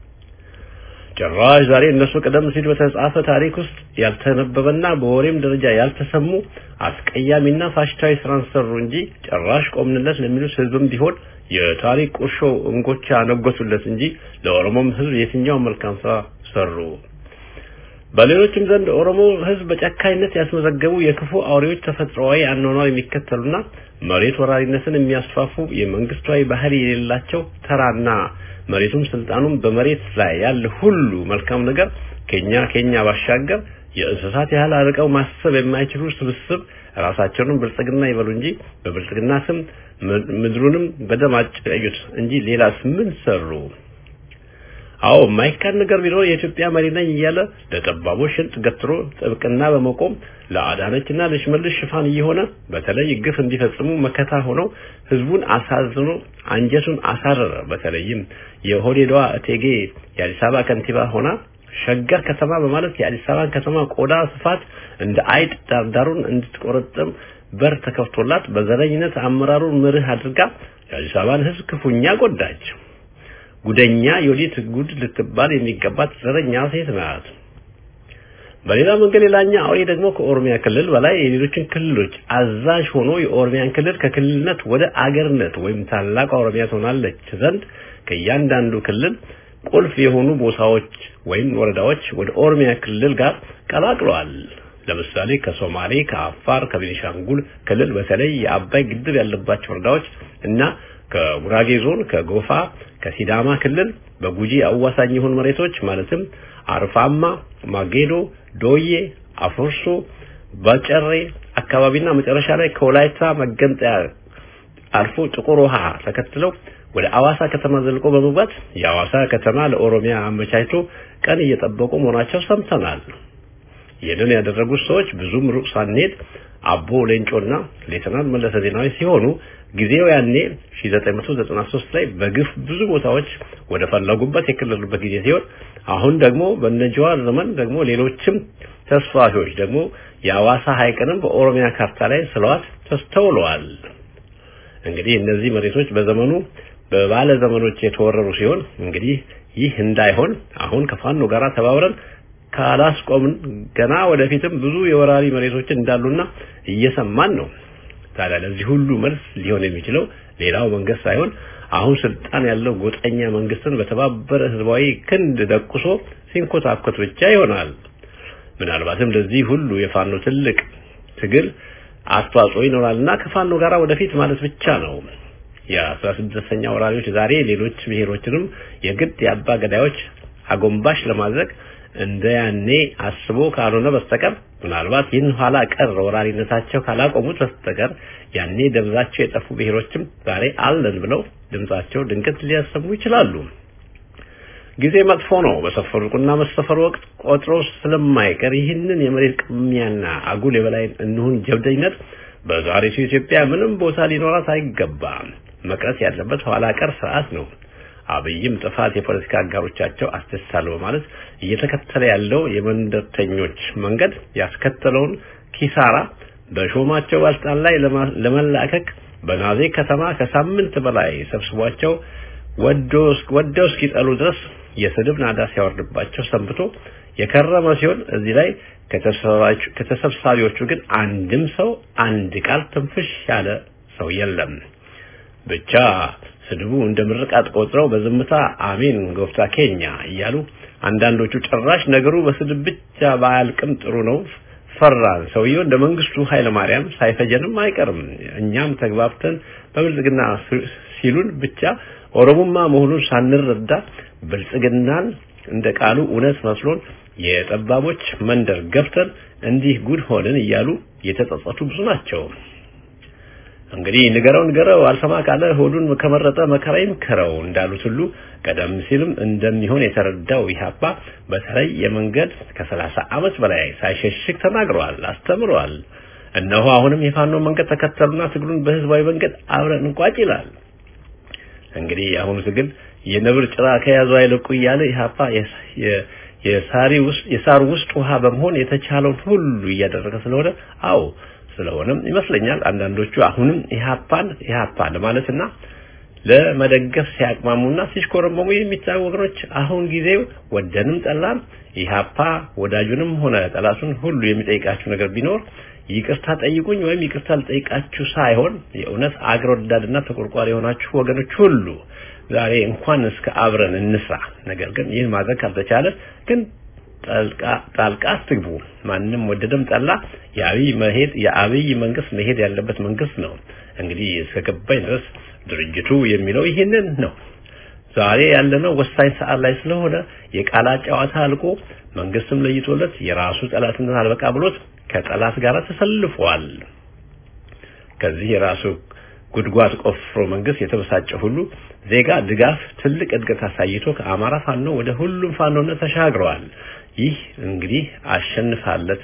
ጭራሽ ዛሬ እነሱ ቀደም ሲል በተጻፈ ታሪክ ውስጥ ያልተነበበና በወሬም ደረጃ ያልተሰሙ አስቀያሚና ፋሽስታዊ ስራን ሰሩ እንጂ ጭራሽ ቆምንለት ለሚሉት ህዝብም ቢሆን የታሪክ ቁርሾ እንጎቻ አነገሱለት እንጂ ለኦሮሞም ህዝብ የትኛው መልካም ስራ ሰሩ? በሌሎችም ዘንድ ኦሮሞ ህዝብ በጨካኝነት ያስመዘገቡ የክፉ አውሬዎች ተፈጥሯዊ አኗኗር የሚከተሉና መሬት ወራሪነትን የሚያስፋፉ የመንግስታዊ ባህሪ የሌላቸው ተራና መሬቱም ስልጣኑም በመሬት ላይ ያለ ሁሉ መልካም ነገር ከኛ ከኛ ባሻገር የእንስሳት ያህል አርቀው ማሰብ የማይችሉ ስብስብ ራሳቸውንም ብልጽግና ይበሉ እንጂ በብልጽግና ስም ምድሩንም በደም አጨቀዩት እንጂ ሌላስ ምን ሰሩ? አዎ የማይካድ ነገር ቢኖር የኢትዮጵያ መሪ ነኝ እያለ ለጠባቦች ሽንጥ ገትሮ ጥብቅና በመቆም ለአዳነችና ለሽመልስ ሽፋን እየሆነ በተለይ ግፍ እንዲፈጽሙ መከታ ሆነው ህዝቡን አሳዝኖ አንጀቱን አሳረረ። በተለይም የሆዴዷ እቴጌ የአዲስ አበባ ከንቲባ ሆና ሸገር ከተማ በማለት የአዲስ አበባን ከተማ ቆዳ ስፋት እንደ አይጥ ዳርዳሩን እንድትቆረጥም በር ተከፍቶላት በዘረኝነት አመራሩን መርህ አድርጋ የአዲስ አበባን ህዝብ ክፉኛ ጎዳች። ጉደኛ የወዲት ጉድ ልትባል የሚገባት ዘረኛ ሴት ናት። በሌላ መንገድ ሌላኛ አውሬ ደግሞ ከኦሮሚያ ክልል በላይ የሌሎችን ክልሎች አዛዥ ሆኖ የኦሮሚያን ክልል ከክልልነት ወደ አገርነት ወይም ታላቅ ኦሮሚያ ትሆናለች ዘንድ ከእያንዳንዱ ክልል ቁልፍ የሆኑ ቦታዎች ወይም ወረዳዎች ወደ ኦሮሚያ ክልል ጋር ቀላቅለዋል። ለምሳሌ ከሶማሌ፣ ከአፋር፣ ከቤኒሻንጉል ክልል በተለይ የአባይ ግድብ ያለባቸው ወረዳዎች እና ከጉራጌ ዞን፣ ከጎፋ፣ ከሲዳማ ክልል በጉጂ አዋሳኝ የሆኑ መሬቶች ማለትም አርፋማ፣ ማጌዶ፣ ዶዬ፣ አፎርሶ፣ በጨሬ አካባቢና መጨረሻ ላይ ከወላይታ መገንጠያ አልፎ ጥቁር ውሃ ተከትለው ወደ አዋሳ ከተማ ዘልቆ በመግባት የአዋሳ ከተማ ለኦሮሚያ አመቻችቶ ቀን እየጠበቁ መሆናቸው ሰምተናል። ይህንን ያደረጉት ሰዎች ብዙም ሩቅ ሳንሄድ አቦ ሌንጮና ሌተናል መለሰ ዜናዊ ሲሆኑ ጊዜው ያኔ 1993 ላይ በግፍ ብዙ ቦታዎች ወደ ፈለጉበት የክልሉበት ጊዜ ሲሆን አሁን ደግሞ በነጀዋር ዘመን ደግሞ ሌሎችም ተስፋፊዎች ደግሞ የአዋሳ ሐይቅንም በኦሮሚያ ካርታ ላይ ስለዋት ተስተውለዋል። እንግዲህ እነዚህ መሬቶች በዘመኑ በባለ ዘመኖች የተወረሩ ሲሆን እንግዲህ ይህ እንዳይሆን አሁን ከፋኖ ጋር ተባብረን ካላስቆምን ገና ወደፊትም ብዙ የወራሪ መሬቶችን እንዳሉና እየሰማን ነው። ታዲያ ለዚህ ሁሉ መልስ ሊሆን የሚችለው ሌላው መንግስት ሳይሆን አሁን ስልጣን ያለው ጎጠኛ መንግስትን በተባበረ ህዝባዊ ክንድ ደቁሶ ሲንኮታኮት ብቻ ይሆናል። ምናልባትም ለዚህ ሁሉ የፋኖ ትልቅ ትግል አስተዋጽኦ ይኖራልና ከፋኖ ጋር ወደፊት ማለት ብቻ ነው። የአስራ ስድስተኛ ወራሪዎች ዛሬ ሌሎች ብሔሮችንም የግድ የአባ ገዳዮች አጎንባሽ ለማድረግ እንደ ያኔ አስቦ ካልሆነ በስተቀር ምናልባት ይህን ኋላ ቀር ወራሪነታቸው ካላቆሙት በስተቀር ያኔ ደብዛቸው የጠፉ ብሔሮችም ዛሬ አለን ብለው ድምጻቸው ድንገት ሊያሰሙ ይችላሉ። ጊዜ መጥፎ ነው። በሰፈሩና መሰፈሩ ወቅት ቆጥሮ ስለማይቀር ይህንን የመሬት ቅሚያና አጉል የበላይ እንሁን ጀብደኝነት በዛሬቱ ኢትዮጵያ ምንም ቦታ ሊኖራት አይገባም። መቅረት ያለበት ኋላ ቀር ስርዓት ነው። አብይም ጥፋት የፖለቲካ አጋሮቻቸው አስደሳለሁ በማለት እየተከተለ ያለው የመንደርተኞች መንገድ ያስከተለውን ኪሳራ በሾማቸው ባልጣን ላይ ለመላከክ በናዜ ከተማ ከሳምንት በላይ ሰብስቧቸው ወደው እስኪጠሉ ድረስ የስድብ ናዳ ሲያወርድባቸው ሰንብቶ የከረመ ሲሆን እዚህ ላይ ከተሰብሳቢዎቹ ግን አንድም ሰው አንድ ቃል ትንፍሽ ያለ ሰው የለም። ብቻ ስድቡ እንደ ምርቃት ቆጥረው በዝምታ አሜን ጎፍታ ኬኛ እያሉ አንዳንዶቹ ጭራሽ ነገሩ በስድብ ብቻ ባያልቅም ጥሩ ነው ፈራን። ሰውየው እንደ መንግስቱ ኃይለ ማርያም ሳይፈጀንም አይቀርም። እኛም ተግባብተን በብልጽግና ሲሉን ብቻ ኦሮሞማ መሆኑን ሳንረዳ ብልጽግናን እንደ ቃሉ እውነት መስሎን የጠባቦች መንደር ገብተን እንዲህ ጉድ ሆንን እያሉ የተጸጸቱ ብዙ ናቸው። እንግዲህ ንገረው ንገረው አልሰማ ካለ ሆዱን ከመረጠ መከራ ይምከረው እንዳሉት ሁሉ ቀደም ሲልም እንደሚሆን የተረዳው ኢህአፓ በተለይ የመንገድ ከሰላሳ ዓመት በላይ ሳይሸሽግ ተናግረዋል፣ አስተምረዋል። እነሆ አሁንም የፋኖ መንገድ ተከተሉና ትግሉን በህዝባዊ መንገድ አብረን እንቋጭ ይላል። እንግዲህ አሁኑ ትግል የነብር ጭራ ከያዙ አይለቁ እያለ ኢህአፓ የሳሪ ውስጥ የሳር ውስጥ ውሃ በመሆን የተቻለውን ሁሉ እያደረገ ስለሆነ አዎ ስለሆነም ይመስለኛል አንዳንዶቹ አሁንም ኢህአፓን ኢህአፓ ለማለትና ለመደገፍ ሲያቅማሙና ሲሽኮረመሙ የሚታዩ ወገኖች አሁን ጊዜው ወደንም ጠላም ኢህአፓ ወዳጁንም ሆነ ጠላቱን ሁሉ የሚጠይቃችሁ ነገር ቢኖር ይቅርታ ጠይቁኝ ወይም ይቅርታ ልጠይቃችሁ ሳይሆን የእውነት አገር ወዳድና ተቆርቋሪ የሆናችሁ ወገኖች ሁሉ ዛሬ እንኳን እስከ አብረን እንስራ። ነገር ግን ይህን ማድረግ ካልተቻለ ግን ጣልቃ አትግቡ። ማንም ወደደም ጠላ የአብይ መሄድ የአብይ መንግስት መሄድ ያለበት መንግስት ነው። እንግዲህ እስከ ገባኝ ድረስ ድርጅቱ የሚለው ይህንን ነው። ዛሬ ያለነው ወሳኝ ሰዓት ላይ ስለሆነ የቃላት ጨዋታ አልቆ መንግስትም ለይቶለት የራሱ ጠላትነት አልበቃ ብሎት ከጠላት ጋር ተሰልፏል። ከዚህ የራሱ ጉድጓድ ቆፍሮ መንግስት የተበሳጨ ሁሉ ዜጋ ድጋፍ ትልቅ እድገት አሳይቶ ከአማራ ፋኖ ወደ ሁሉም ፋኖነት ተሻግረዋል። ይህ እንግዲህ አሸንፋለት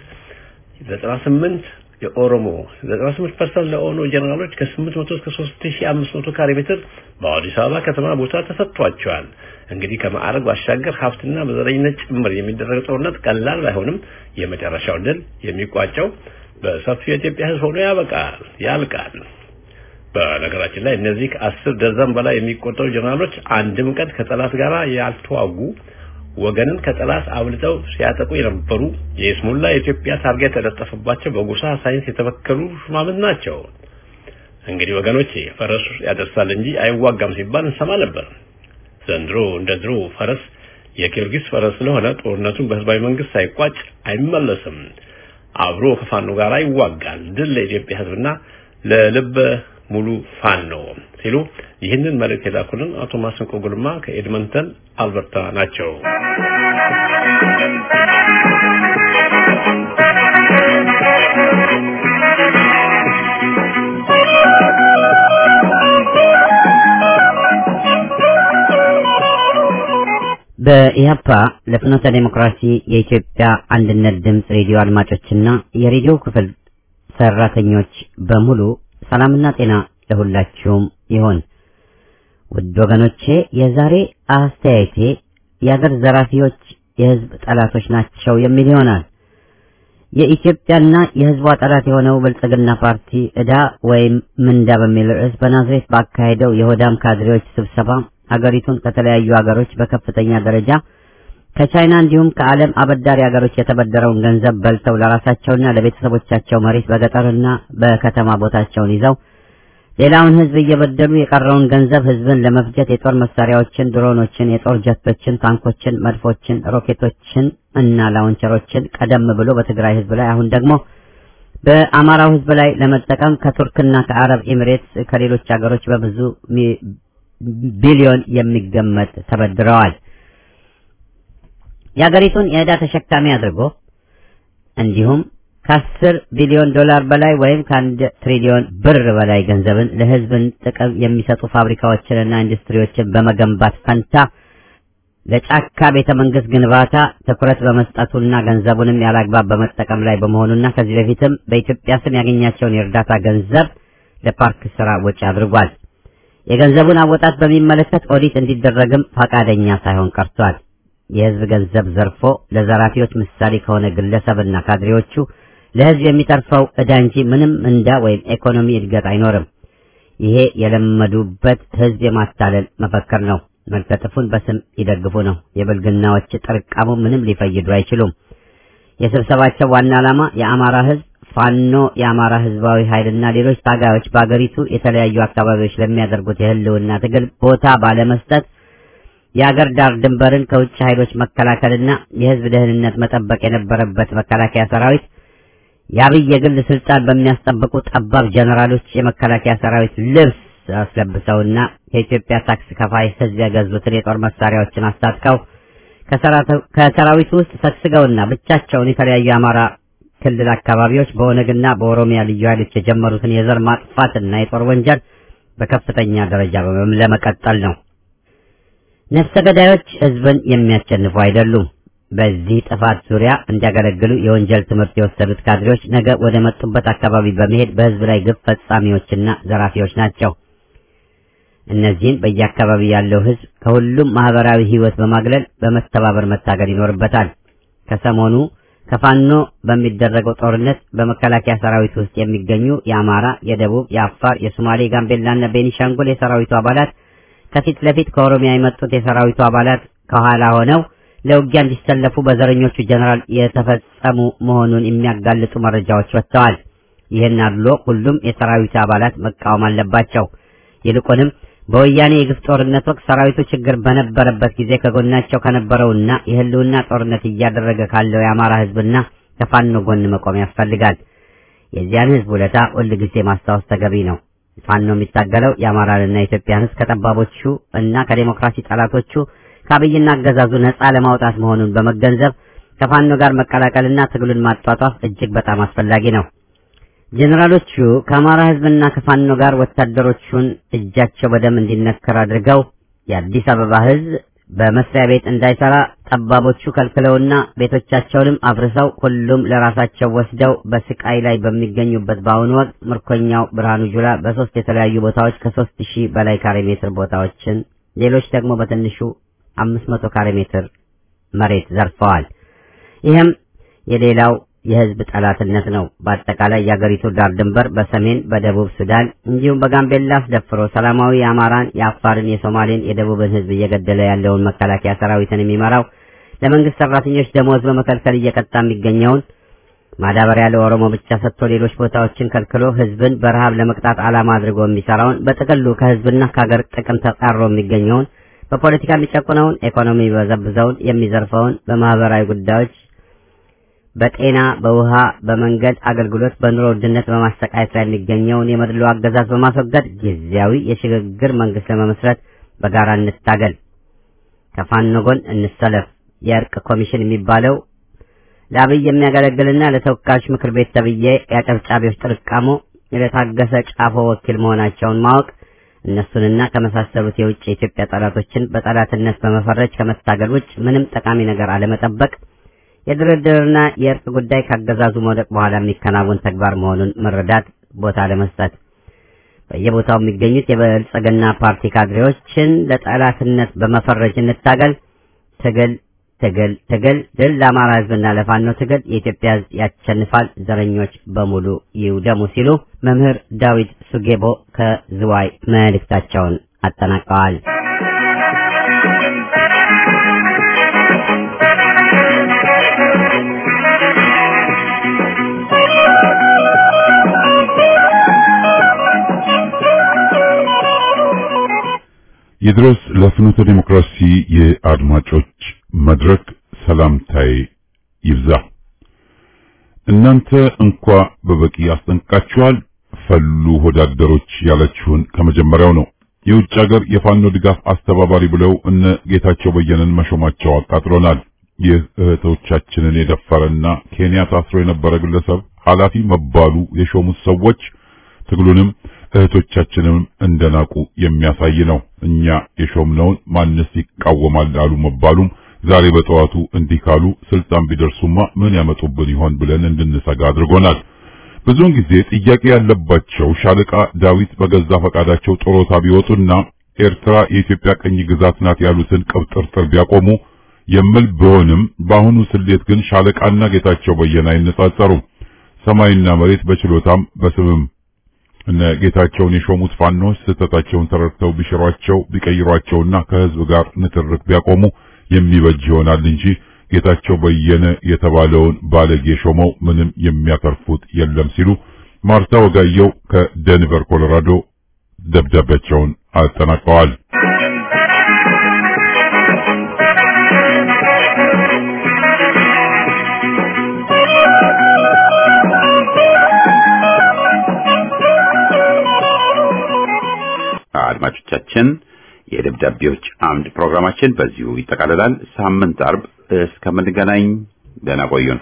98 የኦሮሞ 98% ለኦኖ ጀነራሎች ከ800 እስከ 3500 ካሬ ሜትር በአዲስ አበባ ከተማ ቦታ ተሰጥቷቸዋል። እንግዲህ ከማዕረግ ባሻገር ሀብትና በዘረኝነት ጭምር የሚደረግ ጦርነት ቀላል ባይሆንም የመጨረሻው ድል የሚቋጨው በሰፊው የኢትዮጵያ ሕዝብ ሆኖ ያበቃል ያልቃል። በነገራችን ላይ እነዚህ ከአስር ደርዘን በላይ የሚቆጠሩ ጀነራሎች አንድም ቀን ከጠላት ጋር ያልተዋጉ ወገንን ከጠላት አብልጠው ሲያጠቁ የነበሩ የስሙላ የኢትዮጵያ ታርጋ የተለጠፈባቸው በጎሳ ሳይንስ የተበከሉ ሹማምንት ናቸው። እንግዲህ ወገኖቼ ፈረሱ ያደርሳል እንጂ አይዋጋም ሲባል እንሰማ ነበር። ዘንድሮ እንደ ድሮ ፈረስ የጊዮርጊስ ፈረስ ስለሆነ ጦርነቱን በህዝባዊ መንግስት ሳይቋጭ አይመለስም። አብሮ ከፋኖ ጋር ይዋጋል። ድል ለኢትዮጵያ ህዝብና ለልበ ሙሉ ፋኖ ሲሉ ይህንን መልእክት የላኩልን አቶ ማስንቆ ጉልማ ከኤድመንተን አልበርታ ናቸው። በኢህአፓ ለፍኖተ ዴሞክራሲ የኢትዮጵያ አንድነት ድምፅ ሬዲዮ አድማጮችና የሬዲዮ ክፍል ሰራተኞች በሙሉ ሰላምና ጤና ለሁላችሁም ይሆን። ውድ ወገኖቼ የዛሬ አስተያየቴ የአገር ዘራፊዎች የህዝብ ጠላቶች ናቸው የሚል ይሆናል። የኢትዮጵያና የህዝቧ ጠላት የሆነው ብልጽግና ፓርቲ ዕዳ ወይም ምንዳ በሚል ርዕስ በናዝሬት ባካሄደው የሆዳም ካድሬዎች ስብሰባ ሀገሪቱን ከተለያዩ ሀገሮች በከፍተኛ ደረጃ ከቻይና እንዲሁም ከዓለም አበዳሪ ሀገሮች የተበደረውን ገንዘብ በልተው ለራሳቸውና ለቤተሰቦቻቸው መሬት በገጠርና በከተማ ቦታቸውን ይዘው ሌላውን ህዝብ እየበደሉ የቀረውን ገንዘብ ህዝብን ለመፍጀት የጦር መሳሪያዎችን፣ ድሮኖችን፣ የጦር ጀቶችን፣ ታንኮችን፣ መድፎችን፣ ሮኬቶችን እና ላውንቸሮችን ቀደም ብሎ በትግራይ ህዝብ ላይ አሁን ደግሞ በአማራው ህዝብ ላይ ለመጠቀም ከቱርክና ከአረብ ኤሚሬትስ ከሌሎች ሀገሮች በብዙ ቢሊዮን የሚገመት ተበድረዋል። የአገሪቱን የዕዳ ተሸካሚ አድርጎ እንዲሁም ከአስር ቢሊዮን ዶላር በላይ ወይም ከአንድ ትሪሊዮን ብር በላይ ገንዘብን ለሕዝብን ጥቅም የሚሰጡ ፋብሪካዎችንና ኢንዱስትሪዎችን በመገንባት ፈንታ ለጫካ ቤተ መንግስት ግንባታ ትኩረት በመስጠቱና ገንዘቡንም ያላግባብ በመጠቀም ላይ በመሆኑና ከዚህ በፊትም በኢትዮጵያ ስም ያገኛቸውን የእርዳታ ገንዘብ ለፓርክ ስራ ወጪ አድርጓል። የገንዘቡን አወጣት በሚመለከት ኦዲት እንዲደረግም ፈቃደኛ ሳይሆን ቀርቷል። የህዝብ ገንዘብ ዘርፎ ለዘራፊዎች ምሳሌ ከሆነ ግለሰብና ካድሬዎቹ ለህዝብ የሚተርፈው ዕዳ እንጂ ምንም እንዳ ወይም ኢኮኖሚ እድገት አይኖርም። ይሄ የለመዱበት ህዝብ የማታለል መፈክር ነው። መልከጥፉን በስም ይደግፉ ነው። የብልግናዎች ጥርቃሙ ምንም ሊፈይዱ አይችሉም። የስብሰባቸው ዋና ዓላማ የአማራ ህዝብ ፋኖ፣ የአማራ ህዝባዊ ኃይልና ሌሎች ታጋዮች በአገሪቱ የተለያዩ አካባቢዎች ለሚያደርጉት የህልውና ትግል ቦታ ባለመስጠት የአገር ዳር ድንበርን ከውጭ ኃይሎች መከላከልና የህዝብ ደህንነት መጠበቅ የነበረበት መከላከያ ሰራዊት የአብይ የግል ስልጣን በሚያስጠብቁ ጠባብ ጀነራሎች የመከላከያ ሰራዊት ልብስ አስለብሰውና ከኢትዮጵያ ታክስ ከፋይ ህዝብ የገዙትን የጦር መሳሪያዎችን አስታጥቀው ከሰራዊቱ ውስጥ ሰግስገውና ብቻቸውን የተለያዩ የአማራ ክልል አካባቢዎች በኦነግና በኦሮሚያ ልዩ ኃይሎች የጀመሩትን የዘር ማጥፋትና የጦር ወንጀል በከፍተኛ ደረጃ ለመቀጠል ነው። ነፍሰ ገዳዮች ህዝብን የሚያሸንፉ አይደሉም። በዚህ ጥፋት ዙሪያ እንዲያገለግሉ የወንጀል ትምህርት የወሰዱት ካድሬዎች ነገ ወደ መጡበት አካባቢ በመሄድ በህዝብ ላይ ግፍ ፈጻሚዎችና ዘራፊዎች ናቸው። እነዚህን በየአካባቢ ያለው ህዝብ ከሁሉም ማህበራዊ ህይወት በማግለል በመተባበር መታገል ይኖርበታል። ከሰሞኑ ከፋኖ በሚደረገው ጦርነት በመከላከያ ሰራዊት ውስጥ የሚገኙ የአማራ፣ የደቡብ፣ የአፋር፣ የሶማሌ፣ ጋምቤላና ቤኒሻንጉል የሰራዊቱ አባላት ከፊት ለፊት ከኦሮሚያ የመጡት የሰራዊቱ አባላት ከኋላ ሆነው ለውጊያ እንዲሰለፉ በዘረኞቹ ጀነራል የተፈጸሙ መሆኑን የሚያጋልጡ መረጃዎች ወጥተዋል። ይህን አድሎ ሁሉም የሰራዊቱ አባላት መቃወም አለባቸው። ይልቁንም በወያኔ የግፍ ጦርነት ወቅት ሰራዊቱ ችግር በነበረበት ጊዜ ከጎናቸው ከነበረውና የህልውና ጦርነት እያደረገ ካለው የአማራ ህዝብና ከፋኖ ጎን መቆም ያስፈልጋል። የዚያን ህዝብ ውለታ ሁል ጊዜ ማስታወስ ተገቢ ነው። ፋኖ የሚታገለው የአማራንና የኢትዮጵያን ህዝብ ከጠባቦቹ እና ከዴሞክራሲ ጠላቶቹ ከአብይና አገዛዙ ነጻ ለማውጣት መሆኑን በመገንዘብ ከፋኖ ጋር መቀላቀልና ትግሉን ማጧጧፍ እጅግ በጣም አስፈላጊ ነው። ጄኔራሎቹ ከአማራ ህዝብና ከፋኖ ጋር ወታደሮቹን እጃቸው በደም እንዲነከር አድርገው የአዲስ አበባ ህዝብ በመስሪያ ቤት እንዳይሰራ ጠባቦቹ ከልክለውና ቤቶቻቸውንም አፍርሰው ሁሉም ለራሳቸው ወስደው በስቃይ ላይ በሚገኙበት በአሁኑ ወቅት ምርኮኛው ብርሃኑ ጁላ በሶስት የተለያዩ ቦታዎች ከሶስት ሺህ በላይ ካሬ ሜትር ቦታዎችን ሌሎች ደግሞ በትንሹ አምስት መቶ ካሬ ሜትር መሬት ዘርፈዋል። ይህም የሌላው የህዝብ ጠላትነት ነው። በአጠቃላይ የአገሪቱ ዳር ድንበር በሰሜን በደቡብ ሱዳን እንዲሁም በጋምቤላ አስደፍሮ ሰላማዊ የአማራን፣ የአፋርን፣ የሶማሌን፣ የደቡብን ህዝብ እየገደለ ያለውን መከላከያ ሰራዊትን የሚመራው ለመንግስት ሰራተኞች ደሞዝ በመከልከል እየቀጣ የሚገኘውን ማዳበሪያ ለኦሮሞ ብቻ ሰጥቶ ሌሎች ቦታዎችን ከልክሎ ህዝብን በረሃብ ለመቅጣት ዓላማ አድርጎ የሚሰራውን በጥቅሉ ከህዝብና ከሀገር ጥቅም ተጻሮ የሚገኘውን በፖለቲካ የሚጨቁነውን ኢኮኖሚ በዘብዘውን የሚዘርፈውን በማህበራዊ ጉዳዮች በጤና፣ በውሃ፣ በመንገድ አገልግሎት፣ በኑሮ ውድነት በማሰቃየት ላይ የሚገኘውን የመድሎ አገዛዝ በማስወገድ ጊዜያዊ የሽግግር መንግስት ለመመስረት በጋራ እንታገል። ከፋኖ ጎን እንሰለፍ። የእርቅ ኮሚሽን የሚባለው ለአብይ የሚያገለግልና ለተወካዮች ምክር ቤት ተብዬ የአጨብጫቢዎች ጥርቃሞ ለታገሰ ጫፎ ወኪል መሆናቸውን ማወቅ እነሱንና ከመሳሰሉት የውጭ የኢትዮጵያ ጠላቶችን በጠላትነት በመፈረጅ ከመታገል ውጭ ምንም ጠቃሚ ነገር አለመጠበቅ የድርድርና የእርቅ ጉዳይ ካገዛዙ መውደቅ በኋላ የሚከናወን ተግባር መሆኑን መረዳት ቦታ ለመስጠት በየቦታው የሚገኙት የብልጽግና ፓርቲ ካድሬዎችን ለጠላትነት በመፈረጅ እንታገል። ትግል ትግል ትግል። ድል ለአማራ ህዝብና ለፋኖ ትግል። የኢትዮጵያ ህዝብ ያሸንፋል። ዘረኞች በሙሉ ይውደሙ ሲሉ መምህር ዳዊት ሱጌቦ ከዝዋይ መልእክታቸውን አጠናቀዋል። ይድረስ ለፍኖተ ዲሞክራሲ የአድማጮች መድረክ ሰላምታዬ ይብዛ። እናንተ እንኳ በበቂ አስጠንቅቃችኋል። ፈሉ ወዳደሮች ያላችሁን ከመጀመሪያው ነው። የውጭ ሀገር የፋኖ ድጋፍ አስተባባሪ ብለው እነ ጌታቸው በየነን መሾማቸው አቃጥሎናል። ይህ እህቶቻችንን የደፈረና ኬንያ ታስሮ የነበረ ግለሰብ ኃላፊ መባሉ የሾሙት ሰዎች ትግሉንም እህቶቻችንም እንደናቁ የሚያሳይ ነው። እኛ የሾምነውን ማንስ ይቃወማል አሉ መባሉም ዛሬ በጠዋቱ እንዲህ ካሉ ስልጣን ቢደርሱማ ምን ያመጡብን ይሆን ብለን እንድንሰጋ አድርጎናል። ብዙውን ጊዜ ጥያቄ ያለባቸው ሻለቃ ዳዊት በገዛ ፈቃዳቸው ጦሮታ ቢወጡና ኤርትራ የኢትዮጵያ ቀኝ ግዛት ናት ያሉትን ቅብጥርጥር ቢያቆሙ የምል ቢሆንም በአሁኑ ስሌት ግን ሻለቃና ጌታቸው በየነ አይነጻጸሩም። ሰማይና መሬት በችሎታም በስምም እነ ጌታቸውን የሾሙት ፋኖች ስህተታቸውን ተረድተው ቢሽሯቸው ቢቀይሯቸውና ከህዝብ ጋር ንትርክ ቢያቆሙ የሚበጅ ይሆናል እንጂ ጌታቸው በየነ የተባለውን ባለጌ ሾመው ምንም የሚያተርፉት የለም ሲሉ ማርታ ወጋየው ከደንቨር ኮሎራዶ ደብዳቤያቸውን አጠናቀዋል። አድማጮቻችን የደብዳቤዎች አምድ ፕሮግራማችን በዚሁ ይጠቃልላል። ሳምንት አርብ እስከምንገናኝ ደህና ቆዩን።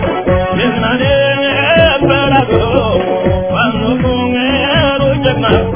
Thank you.